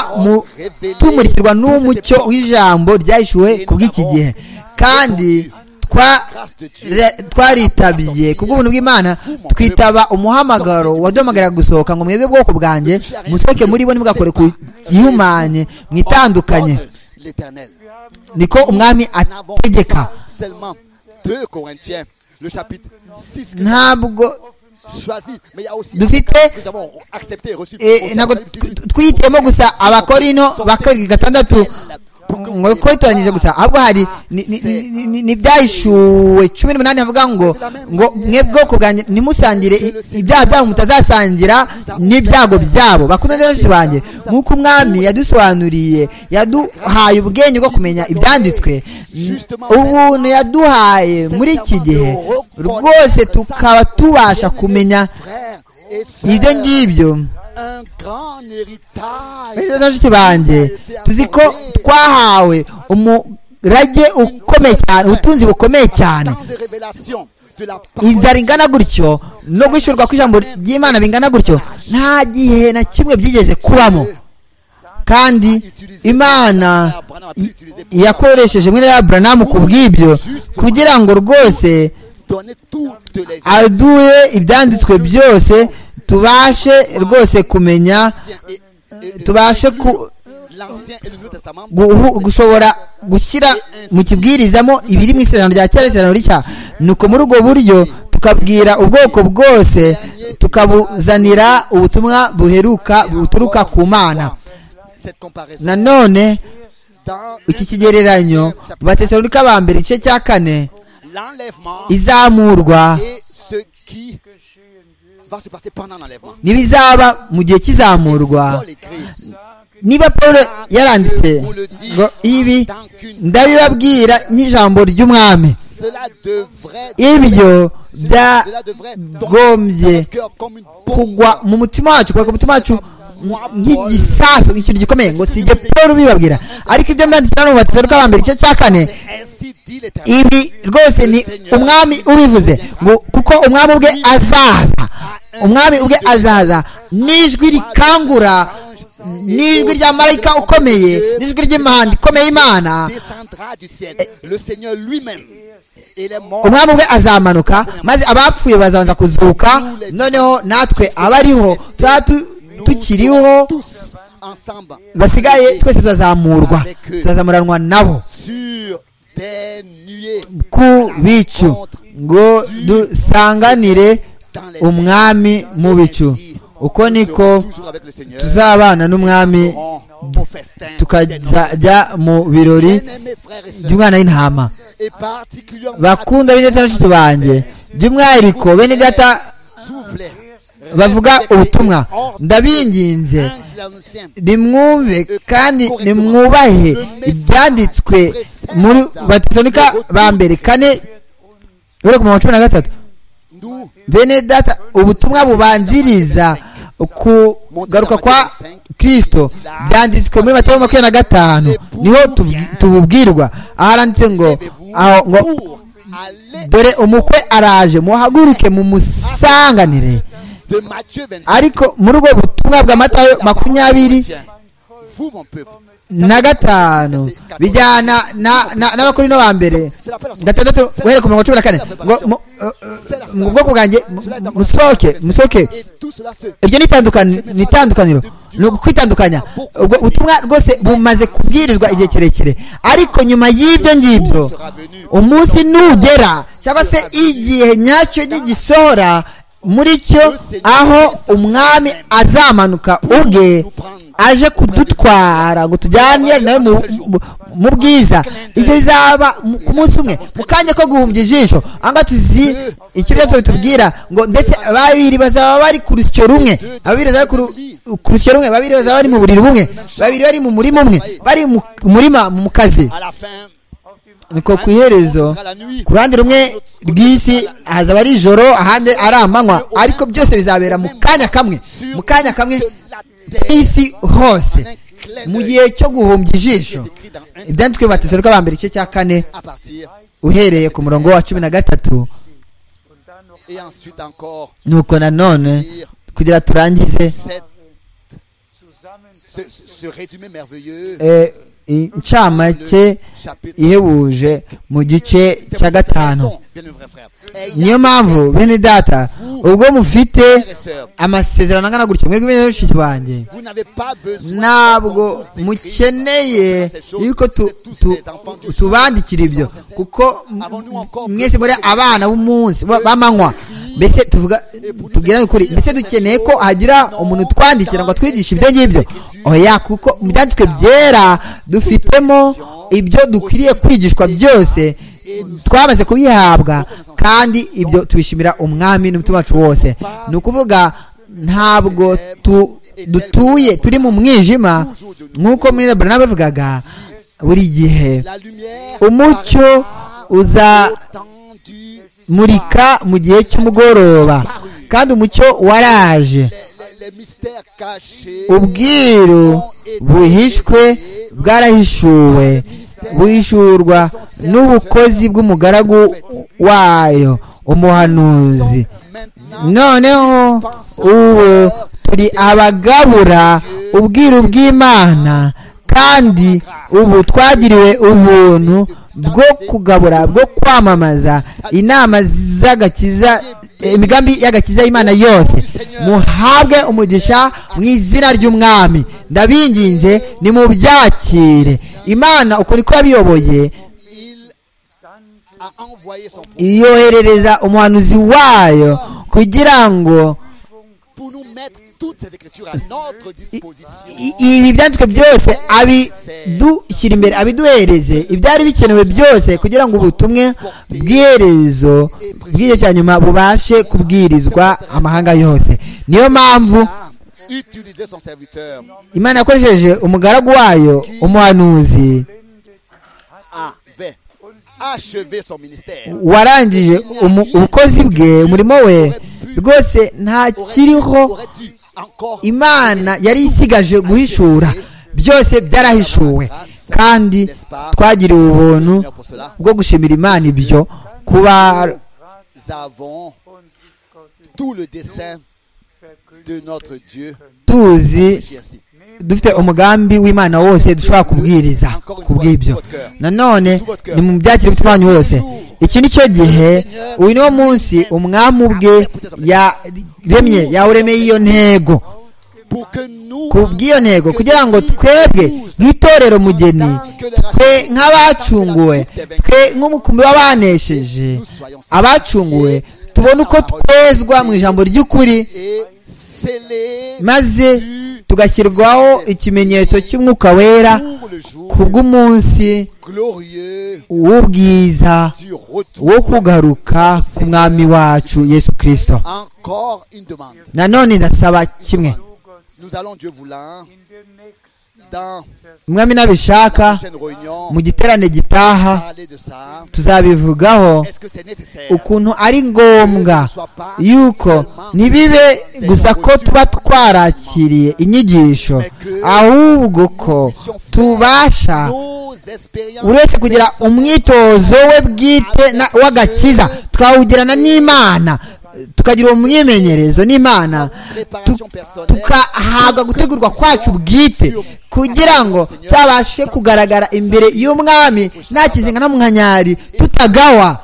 tumurikirwa n'umucyo w'ijambo ryahishuwe ku bw'iki gihe kandi twaritabiye ku bw'ubuntu bw'imana twitaba umuhamagaro waduhamagara gusohoka ngo mwebwe bwoko bwanjye musohoke muri bo ntibugakore ku gihumanye mwitandukanye niko umwami ategeka ntabwo dufite ntabwo twihitiyemo gusa abakorino bakabiri gatandatu ngo ko bitoranyije gusa ahubwo hari n'ibyayishuwe cumi n'umunani havuga ngo ngo mwe bwoko bwanjye ntimusangire ibyaha byabo mutazasangira n'ibyago byabo bakunda benshi banjye nk'uko umwami yadusobanuriye yaduhaye ubwenge bwo kumenya ibyanditswe ubuntu yaduhaye muri iki gihe rwose tukaba tubasha kumenya ibyo ngibyo inshuti banjye tuzi ko twahawe umurage ukomeye cyane ubutunzi bukomeye cyane inzara ingana gutyo no gushyirwa kw'ijambo ry'imana bingana gutyo nta gihe na kimwe byigeze kubamo kandi imana yakoresheje mwene ya buranamu ku bw'ibyo kugira ngo rwose aduhe ibyanditswe byose tubashe rwose kumenya tubashe gushobora gushyira mu kibwirizamo ibiri mu isezerano rya kera isezerano rishya nuko muri ubwo buryo tukabwira ubwoko bwose tukabuzanira ubutumwa buheruka buturuka ku mana nanone iki kigereranyo batesalurika ba mbere igice cya kane izamurwa n'ibizaba mu gihe cy'izamurwa niba paul yaranditse ngo ibi ndabibabwira nk'ijambo ry'umwami ibyo byagombye kugwa mu mutima wacu kubera ko umutima wacu nk'igisasu ikintu gikomeye ngo si ibyo paul bibabwira ariko ibyo mwanditse hano mu batatu bw'abambere igice cya kane ibi rwose ni umwami ubivuze ngo kuko umwami ubwe azaza umwami ubwe azaza n'ijwi rikangura n'ijwi rya marayika ukomeye n'ijwi ry'imana ikomeye imana umwami ubwe azamanuka maze abapfuye bazabanza kuzuka noneho natwe abariho tuzaba tukiriho basigaye twese tuzazamurwa tuzazamuranwa nabo ku bicu ngo dusanganire umwami mu bicu uko niko tuzabana n'umwami tukajya mu birori by'umwana w'intama bakunda bene data nshuti banjye by'umwihariko bene data bavuga ubutumwa ndabinginze nimwumve kandi nimwubahe ibyanditswe muri batesonika ba mbere kane ureba ku mirongo cumi na gatatu bene data ubutumwa bubanziriza kugaruka kwa kirisito byanditswe muri mateo makumyabiri na gatanu niho tububwirwa aharanditse ngo aho ngo dore umukwe araje muhaguruke mumusanganire ariko muri ubwo butumwa bwa matayo makumyabiri na gatanu bijyana n'abakorino ba mbere gatandatu guhera ku mirongo cumi na kane ngo mu bwoko bwanjye musohoke musohoke iryo ni itandukaniro ni ukwitandukanya ubwo butumwa rwose bumaze kubwirizwa igihe kirekire ariko nyuma y'ibyo ngibyo umunsi nugera cyangwa se igihe nyacyo n'igisohora muri cyo aho umwami azamanuka ubwe aje kudutwara ngo tujyane nawe mu bwiza ibyo bizaba ku munsi umwe mu kanya ko guhumbya ijisho ahangaha tuzi icyo byatsi bitubwira ngo ndetse babiri bazaba bari ku rusyo rumwe babiri bazaba ku rusyo rumwe babiri bazaba bari mu buriri bumwe babiri bari mu murima umwe bari mu murima mu kazi niko ku iherezo ku ruhande rumwe rw'isi hazaba ari ijoro ahandi ari amanywa ariko byose bizabera mu kanya kamwe mu kanya kamwe isi hose mu gihe cyo guhumbya ijisho ibyanditswe bateze rwa mbere igice cya kane uhereye ku murongo wa cumi na gatatu nuko nanone kugira turangize incamake ihebuje mu gice cya gatanu niyo mpamvu bene data ubwo mufite amasezerano angana gutya mwebwe bene bashiki banjye ntabwo mukeneye yuko tubandikira ibyo kuko mwese muri abana b'umunsi b'amanywa mbese tuvuga tubwirane ukuri mbese dukeneye ko hagira umuntu twandikira ngo atwigishe ibyo ngibyo oya kuko mu byanditswe byera dufitemo ibyo dukwiriye kwigishwa byose twamaze kubihabwa kandi ibyo tubishimira umwami n'umutima wacu wose ni ukuvuga ntabwo dutuye turi mu mwijima nk'uko muri na bavugaga buri gihe umucyo uza murika mu gihe cy'umugoroba kandi umucyo waraje ubwiru buhishwe bwarahishuwe buhishurwa n'ubukozi bw'umugaragu wayo umuhanuzi noneho ubu turi abagabura ubwiru bw'imana kandi ubu twagiriwe ubuntu bwo kugabura bwo kwamamaza inama z'agakiza imigambi y'agakiza y'imana yose muhabwe umugisha mu izina ry'umwami ndabinginze ni mu byakire imana uko niko yabiyoboye yoherereza umuhanuzi wayo kugira ngo ibi byanditswe byose abidushyira imbere abiduhereze ibyari bikenewe byose kugira ngo ubutumwe bw'iherezo bw'igihe cya nyuma bubashe kubwirizwa amahanga yose niyo mpamvu imana yakoresheje umugaragu wayo umuhanuzi warangije ubukozi bwe umurimo we rwose ntakiriho imana yari isigaje guhishura byose byarahishuwe kandi twagiriwe ubuntu bwo gushimira imana ibyo kuba tuzi dufite umugambi w'imana wose dushobora kubwiriza kubw'ibyo nanone ni mu byakire banyu wose iki ni cyo gihe uyu niwo munsi umwami ubwe yaremye yawuremeye iyo ntego kubw'iyo ntego kugira ngo twebwe nk'itorero mugeni twe nk'abacunguwe twe nk'umukumbi w'abanesheje abacunguwe tubona uko twezwa mu ijambo ry'ukuri maze tugashyirwaho ikimenyetso cy'umwuka wera ku bw'umunsi w'ubwiza wo kugaruka ku mwami wacu yesu kirisito nanone ndasaba kimwe umwami nabishaka mu giterane gitaha tuzabivugaho ukuntu ari ngombwa yuko ntibibe gusa ko tuba twarakiriye inyigisho ahubwo ko tubasha uretse kugira umwitozo we bwite w'agakiza twawugirana n'imana tukagira uwo mwimenyerezo n'imana tukahabwa gutegurwa kwacu bwite kugira ngo cyabashe kugaragara imbere y'umwami nta kizinga na munkanyari tutagawa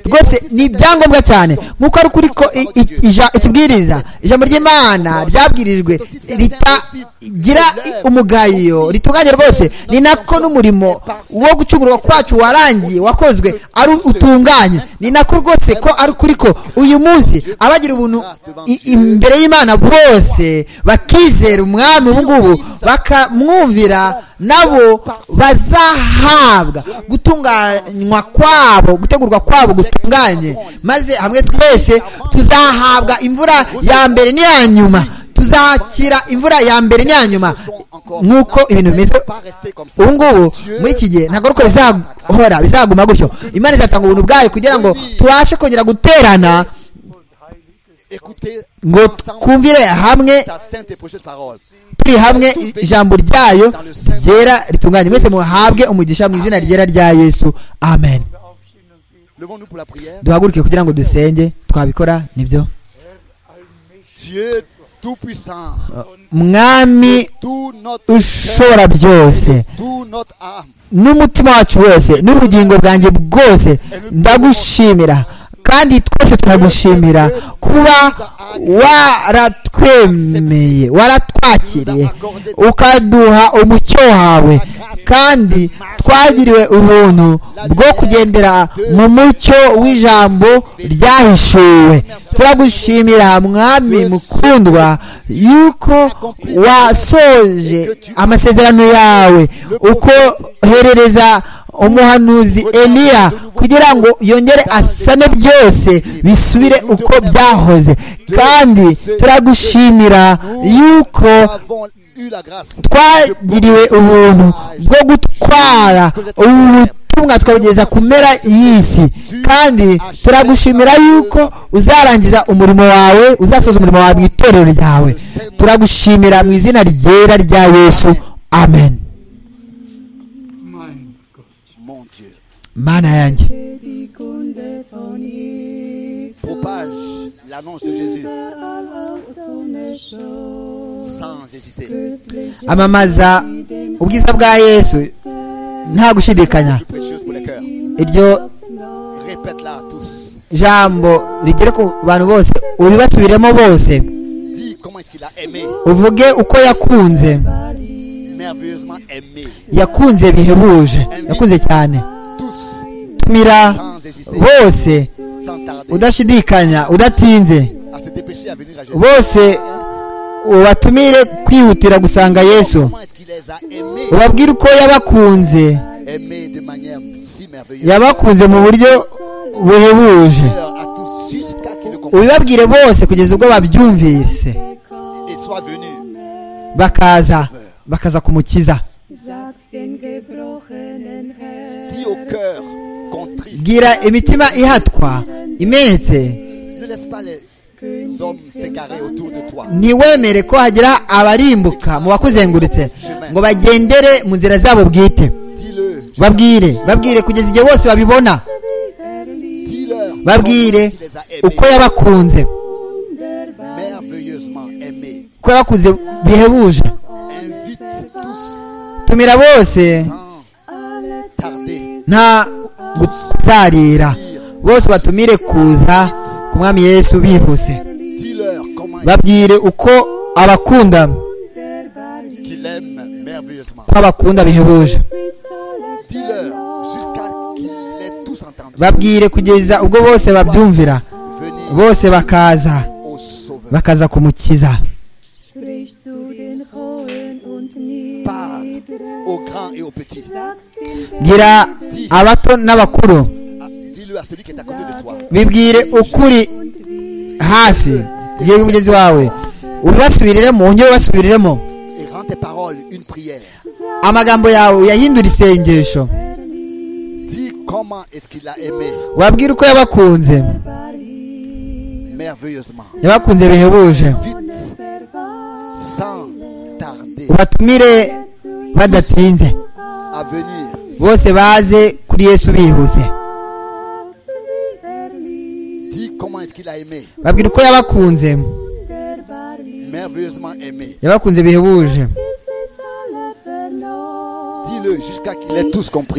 rwose ni ibyangombwa cyane nk'uko ari ukuri ko itubwiriza ijambo ry'imana ryabwirijwe ritagira umugayo ritunganye rwose ni nako n'umurimo wo gucungurwa kwacu warangiye wakozwe ari utunganye ni nako rwose ko ari ukuri ko uyu munsi abagira ubuntu imbere y'imana bose bakizera umwami ubu ngubu bakamwumvira nabo bazahabwa gutunganywa kwabo gutegurwa kwabo gutunganye maze hamwe twese tuzahabwa imvura ya mbere n'iya nyuma tuzakira imvura ya mbere n'iya nyuma nk'uko ibintu bimeze ubu ngubu muri iki gihe ntabwo ari uko bizahora bizaguma gutyo imana izatanga ubuntu bwayo kugira ngo tubashe kongera guterana ngo twumvire hamwe turi hamwe ijambo ryayo ryera ritunganye mwese muhabwe umugisha mu izina ryera rya yesu amen duhaguruke kugira ngo dusenge twabikora nibyo mwami ushobora byose n'umutima wacu wose n'ubugingo bwanjye bwose ndagushimira kandi twese turagushimira kuba waratwemeye waratwakiriye ukaduha umucyo wawe kandi twagiriwe ubuntu bwo kugendera mu mucyo w'ijambo ryahishuwe turagushimira mwami mukundwa yuko wasoje amasezerano yawe ukoherereza umuhanuzi eliya kugira ngo yongere asane byose bisubire uko byahoze kandi turagushimira yuko twagiriwe ubuntu bwo gutwara ubutumwa twabugeza ku mpera y'isi kandi turagushimira yuko uzarangiza umurimo wawe uzasoza umurimo wawe mu itorero ryawe turagushimira mu izina ryera rya yesu amen mana yanjye amamaza ubwiza bwa yesu nta gushidikanya iryo jambo rigere ku bantu bose uribasubiremo bose uvuge uko yakunze yakunze bihebuje yakunze cyane tumira bose udashidikanya udatinze bose ubatumire kwihutira gusanga yesu ubabwire uko yabakunze yabakunze mu buryo buhebuje ubibabwire bose kugeza ubwo babyumvise bakaza bakaza kumukiza bwira imitima ihatwa imenetse ntiwemere ko hagira abarimbuka mu bakuzengurutse ngo bagendere mu nzira zabo bwite babwire babwire kugeza igihe bose babibona babwire uko yabakunze uko yabakunze bihebuje tumira bose nta gutarira bose batumire kuza ku mwami yesu bihuse babwire uko abakunda ko abakunda bihebuje babwire kugeza ubwo bose babyumvira bose bakaza bakaza kumukiza bwira abato n'abakuru bibwire ukuri hafi bwira umugenzi wawe ubibasubiriremo wongere ubibasubiriremo amagambo yawe uyahindura isengesho wabwira uko yabakunze yabakunze bihebuje ubatumire badatinze bose baze kuri yesu bihuse babwira uko yabakunze yabakunze bihebuje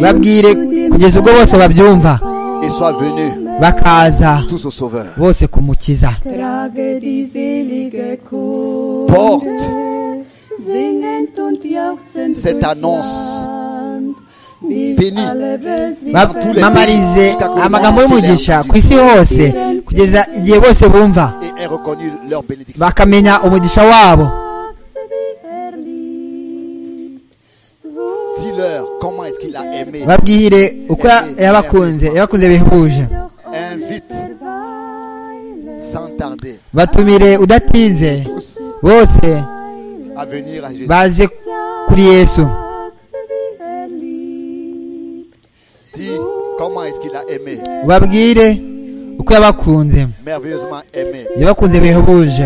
babwire kugeza ubwo bose babyumva bakaza bose kumukiza cette annonce mamarize amagambo y'umugisha ku isi hose kugeza igihe bose bumva bakamenya umugisha wabo babwire uko yabakunze yabakunze bihebuje batumire udatinze bose baze kuri yesu babwire uko yabakunze yabakunze bihebuje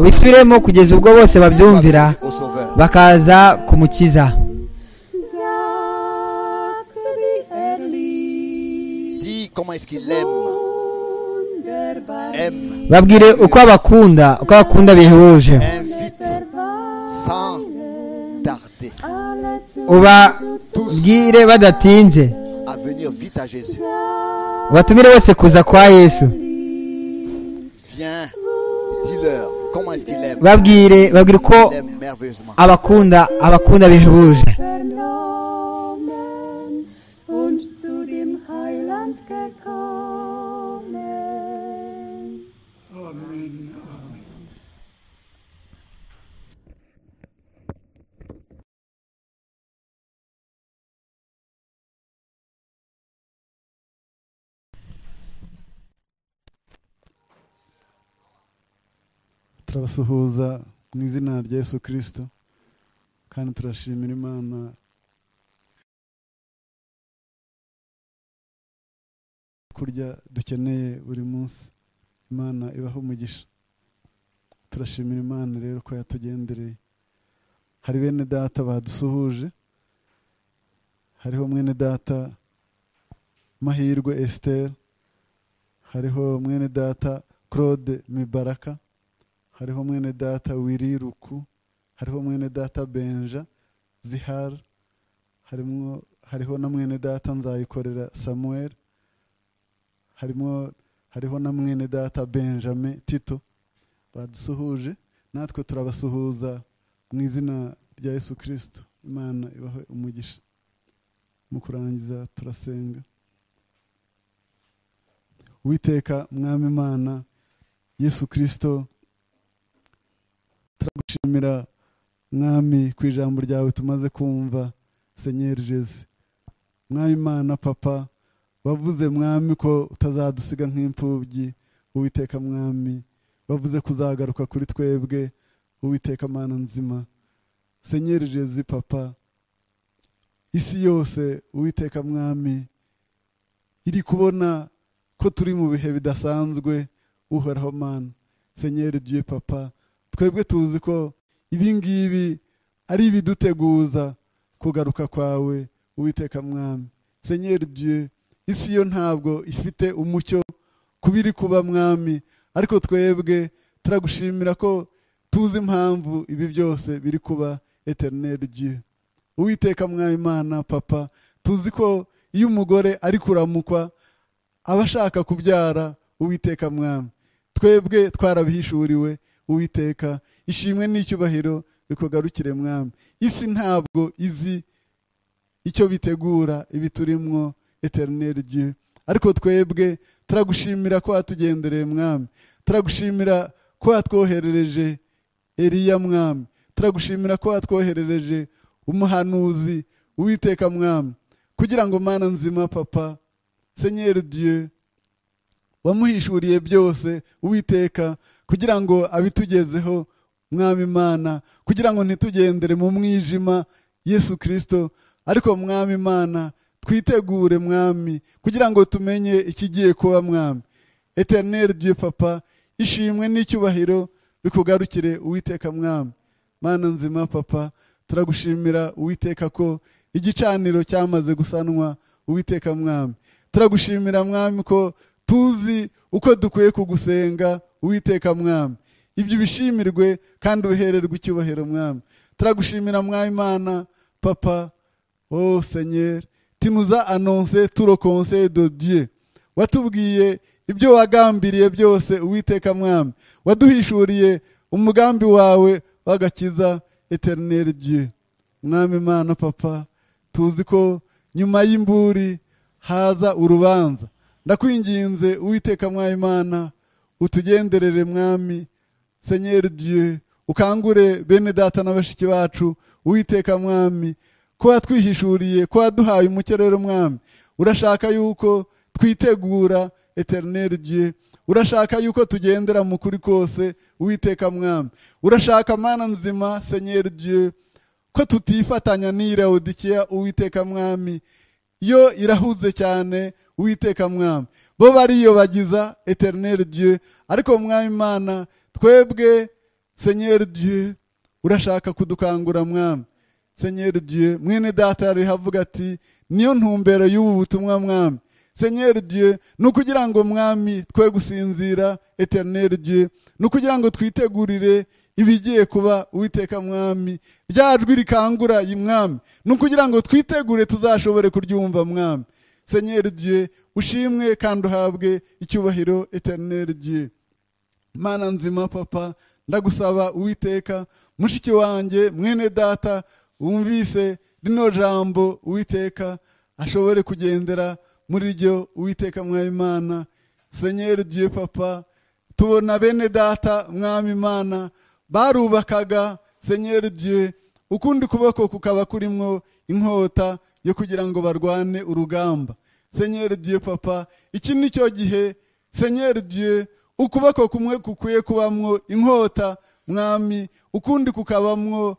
ubisubiremo kugeza ubwo bose babyumvira bakaza kumukiza babwire uko abakunda uko abakunda bihebuje ubabwire badatinze batumire bose kuza kwa yesu babwire babwire uko abakunda abakunda bihebuje turabasuhuza mu izina rya yesu kirisito kandi turashimira imana kurya dukeneye buri munsi imana ibaho umugisha turashimira imana rero ko yatugendereye hari bene data badusuhuje hariho mwene data mahirwe esiteri hariho mwene data claude mibaraka hariho mwene data wiriruku hariho mwene data benja zihara harimo hariho na mwene data nzayikorera samuel harimo hariho na mwene data benjamin tito badusuhuje natwe turabasuhuza mu izina rya yesu kirisito imana ibahe umugisha mu kurangiza turasenga witeka mwami imana yesu kirisito turagushimira mwami ku ijambo ryawe tumaze kumva senyeri jeze mwami imana papa bavuze mwami ko utazadusiga nk'imfubyi uwiteka mwami bavuze kuzagaruka kuri twebwe uwiteka mana nzima senyeri jeze papa isi yose uwiteka mwami iri kubona ko turi mu bihe bidasanzwe uhoraho mana senyeri dieu papa twebwe tuzi ko ibi ngibi ari ibiduteguza kugaruka kwawe uwiteka mwami senyeri dieu isi yo ntabwo ifite umucyo kubiri kuba mwami ariko twebwe turagushimira ko tuzi impamvu ibi byose biri kuba eterineri dieu uwiteka mwami imana papa tuzi ko iyo umugore ari kuramukwa aba ashaka kubyara uwiteka mwami twebwe twarabihishuriwe uwiteka ishimwe n'icyubahiro bikugarukire mwami isi ntabwo izi icyo bitegura ibi turimo eterineri dieu ariko twebwe turagushimira ko watugendereye mwami turagushimira ko watwoherereje eriya mwami turagushimira ko watwoherereje umuhanuzi uwiteka mwami kugira ngo mana nzima papa senyeri dieu wamuhishuriye byose uwiteka kugira ngo abitugezeho mwami imana kugira ngo ntitugendere mu mwijima yesu kirisito ariko mwami imana twitegure mwami kugira ngo tumenye ikigiye kuba mwami eterineri dieu papa ishimwe n'icyubahiro bikugarukire uwiteka mwami mana nzima papa turagushimira uwiteka ko igicaniro cyamaze gusanwa uwiteka mwami turagushimira mwami ko tuzi uko dukwiye kugusenga uwiteka mwami ibyo ubishimirwe kandi ubihererwe icyubahiro mwami turagushimira mwami imana papa o senyeri timuza anonse turo konse do dieu watubwiye ibyo wagambiriye byose uwiteka mwami waduhishuriye umugambi wawe w'agakiza eterineri dieu mwami imana papa tuzi ko nyuma y'imburi haza urubanza ndakwinginze uwiteka mwami imana utugenderere mwami senyeri dieu ukangure bene data na bashiki bacu uwiteka mwami ko watwihishuriye ko waduhaye umucyo rero mwami urashaka yuko twitegura eterineri dieu urashaka yuko tugendera mu kuri kose uwiteka mwami urashaka mana nzima senyeri dieu ko tutifatanya n'iyirawudikiya uwiteka mwami yo irahuze cyane uwiteka mwami bo bariyobagiza eterineri dieu ariko mwami imana twebwe senyeri dieu urashaka kudukangura mwami senyeri dieu mwene data rihavuga ati niyo ntumbero y'ubu butumwa mwami senyeri dieu ni ukugira ngo mwami twe gusinzira eterineri dieu ni ukugira ngo twitegurire ibigiye kuba uwiteka mwami rya jwi rikangura iyi mwami ni ukugira ngo twitegure tuzashobore kuryumva mwami senyeri dieu ushimwe kandi uhabwe icyubahiro eterineri dieu mana nzima papa ndagusaba uwiteka mushiki wanjye mwene data wumvise rino jambo uwiteka ashobore kugendera muri ryo uwiteka mwami imana senyeri dieu papa tubona bene data mwami imana barubakaga senyeri dieu ukundi kuboko kukaba kurimo inkota yo kugira ngo barwane urugamba senyeri dieu papa iki ni cyo gihe senyeri dieu ukuboko kumwe kukwiye kubamwo inkota mwami ukundi kukabamwo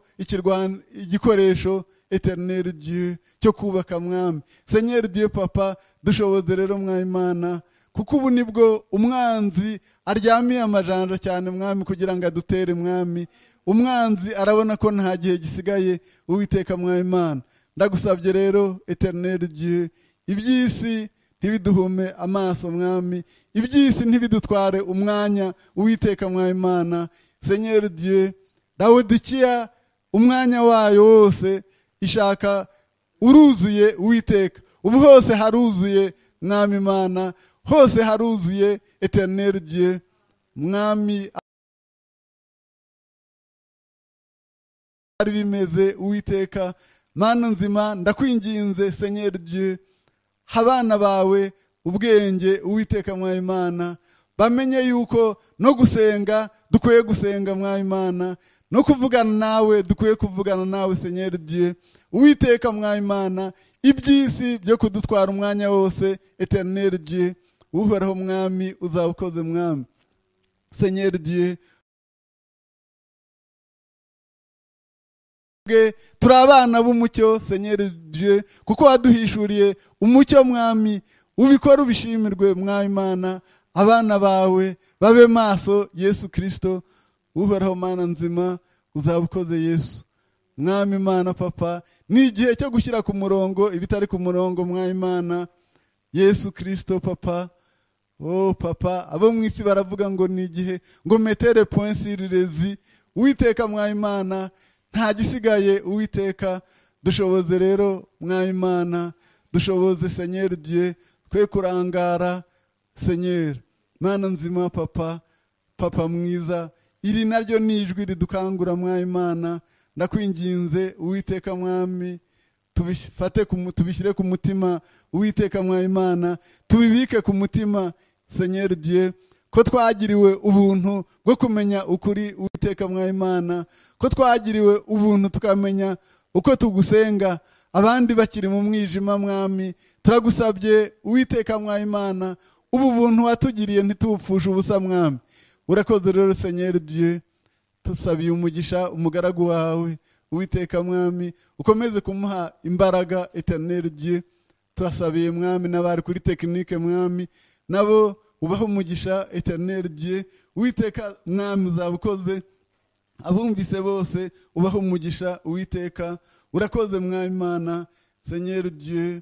igikoresho eterineri dieu cyo kubaka mwami senyeri dieu papa dushoboze rero mwayimana kuko ubu nibwo umwanzi aryamiye amajanja cyane mwami kugira ngo adutere mwami umwanzi arabona ko nta gihe gisigaye uwiteka mwayimana ndagusabye rero eterineri dieu iby'isi ntibiduhume amaso mwami iby'isi ntibidutware umwanya uwiteka mwayimana senyeri dieu rawudikiya umwanya wayo wose ishaka uruzuye uwiteka ubu hose haruzuye mwami imana hose haruzuye eterineri dieu mwami ari bimeze uwiteka mana nzima ndakwinginze senyeri dieu abana bawe ubwenge uwiteka mwayimana bamenye yuko no gusenga dukwiye gusenga mwayimana no kuvugana nawe dukwiye kuvugana nawe senyeri diye uwiteka mwayimana iby'isi byo kudutwara umwanya wose eterineri diye uhoraho mwami uzaba ukoze mwami senyeri diye turi abana b'umucyo senyeri diye kuko waduhishuriye umucyo mwami ubikora ubishimirwe mwayimana abana bawe babe maso yesu kirisito uhoraho mana nzima uzaba ukoze yesu mwami imana papa ni igihe cyo gushyira ku murongo ibitari ku murongo mwami imana yesu kirisito papa oh papa abo mu isi baravuga ngo ni igihe ngo metere ponsi rirezi uwiteka mwami imana nta gisigaye uwiteka dushoboze rero mwami imana dushoboze senyeri diye twe kurangara senyeri mana nzima papa papa mwiza iri naryo ni ijwi ridukangura mwayimana ndakwinginze uwiteka mwami tubishyire ku mutima uwiteka mwayimana tubibike ku mutima senyeri diye ko twagiriwe ubuntu bwo kumenya ukuri uwiteka mwayimana ko twagiriwe ubuntu tukamenya uko tugusenga abandi bakiri mu mwijima mwami turagusabye uwiteka mwayimana ubu buntu watugiriye ntitupfushe ubusa mwami urakoze rero senyeri diye tusabiye umugisha umugaragu wawe uwiteka mwami ukomeze kumuha imbaraga eterineri diye turasabiye mwami n'abari kuri tekinike mwami nabo ubaha umugisha eterineri diye uwiteka mwami uzaba ukoze abumvise bose ubaha umugisha uwiteka urakoze mwayimana senyeri diye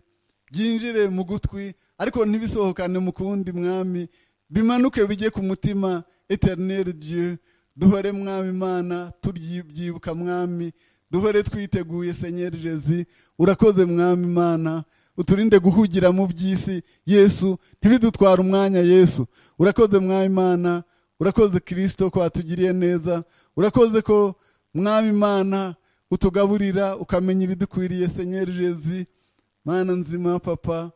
byinjire mu gutwi ariko ntibisohokane mu kundi mwami bimanuke bijye ku mutima eterineri diye duhore mwami imana turyibyibuka mwami duhore twiteguye senyeri jezi urakoze mwami imana uturinde guhugira mu by'isi yesu ntibidutware umwanya yesu urakoze mwami imana urakoze kirisito ko watugiriye neza urakoze ko mwami imana utugaburira ukamenya ibidukwiriye senyeri jezi mana nzima papa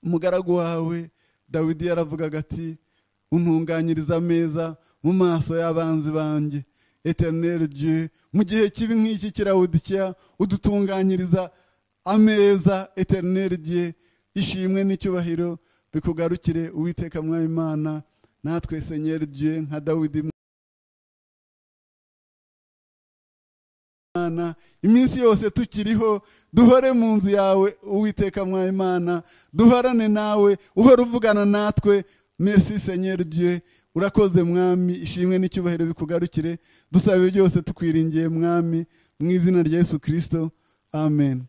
umugaragu wawe dawidi yaravugaga ati untunganyiriza ameza mu maso y'abanzi banjye eterineri diye mu gihe kibi nk'iki kirawudikira udutunganyiriza ameza eterineri diye ishimwe n'icyubahiro bikugarukire uwiteka mwayimana natwe senyeri diye nka dawidi iminsi yose tukiriho duhore mu nzu yawe uwiteka mwayimana duhorane nawe uhora uvugana natwe Merci senyeri diye urakoze mwami ishimwe n'icyubahiro bikugarukire dusabe byose tukwiringiye mwami mu izina rya yesu kirisito amen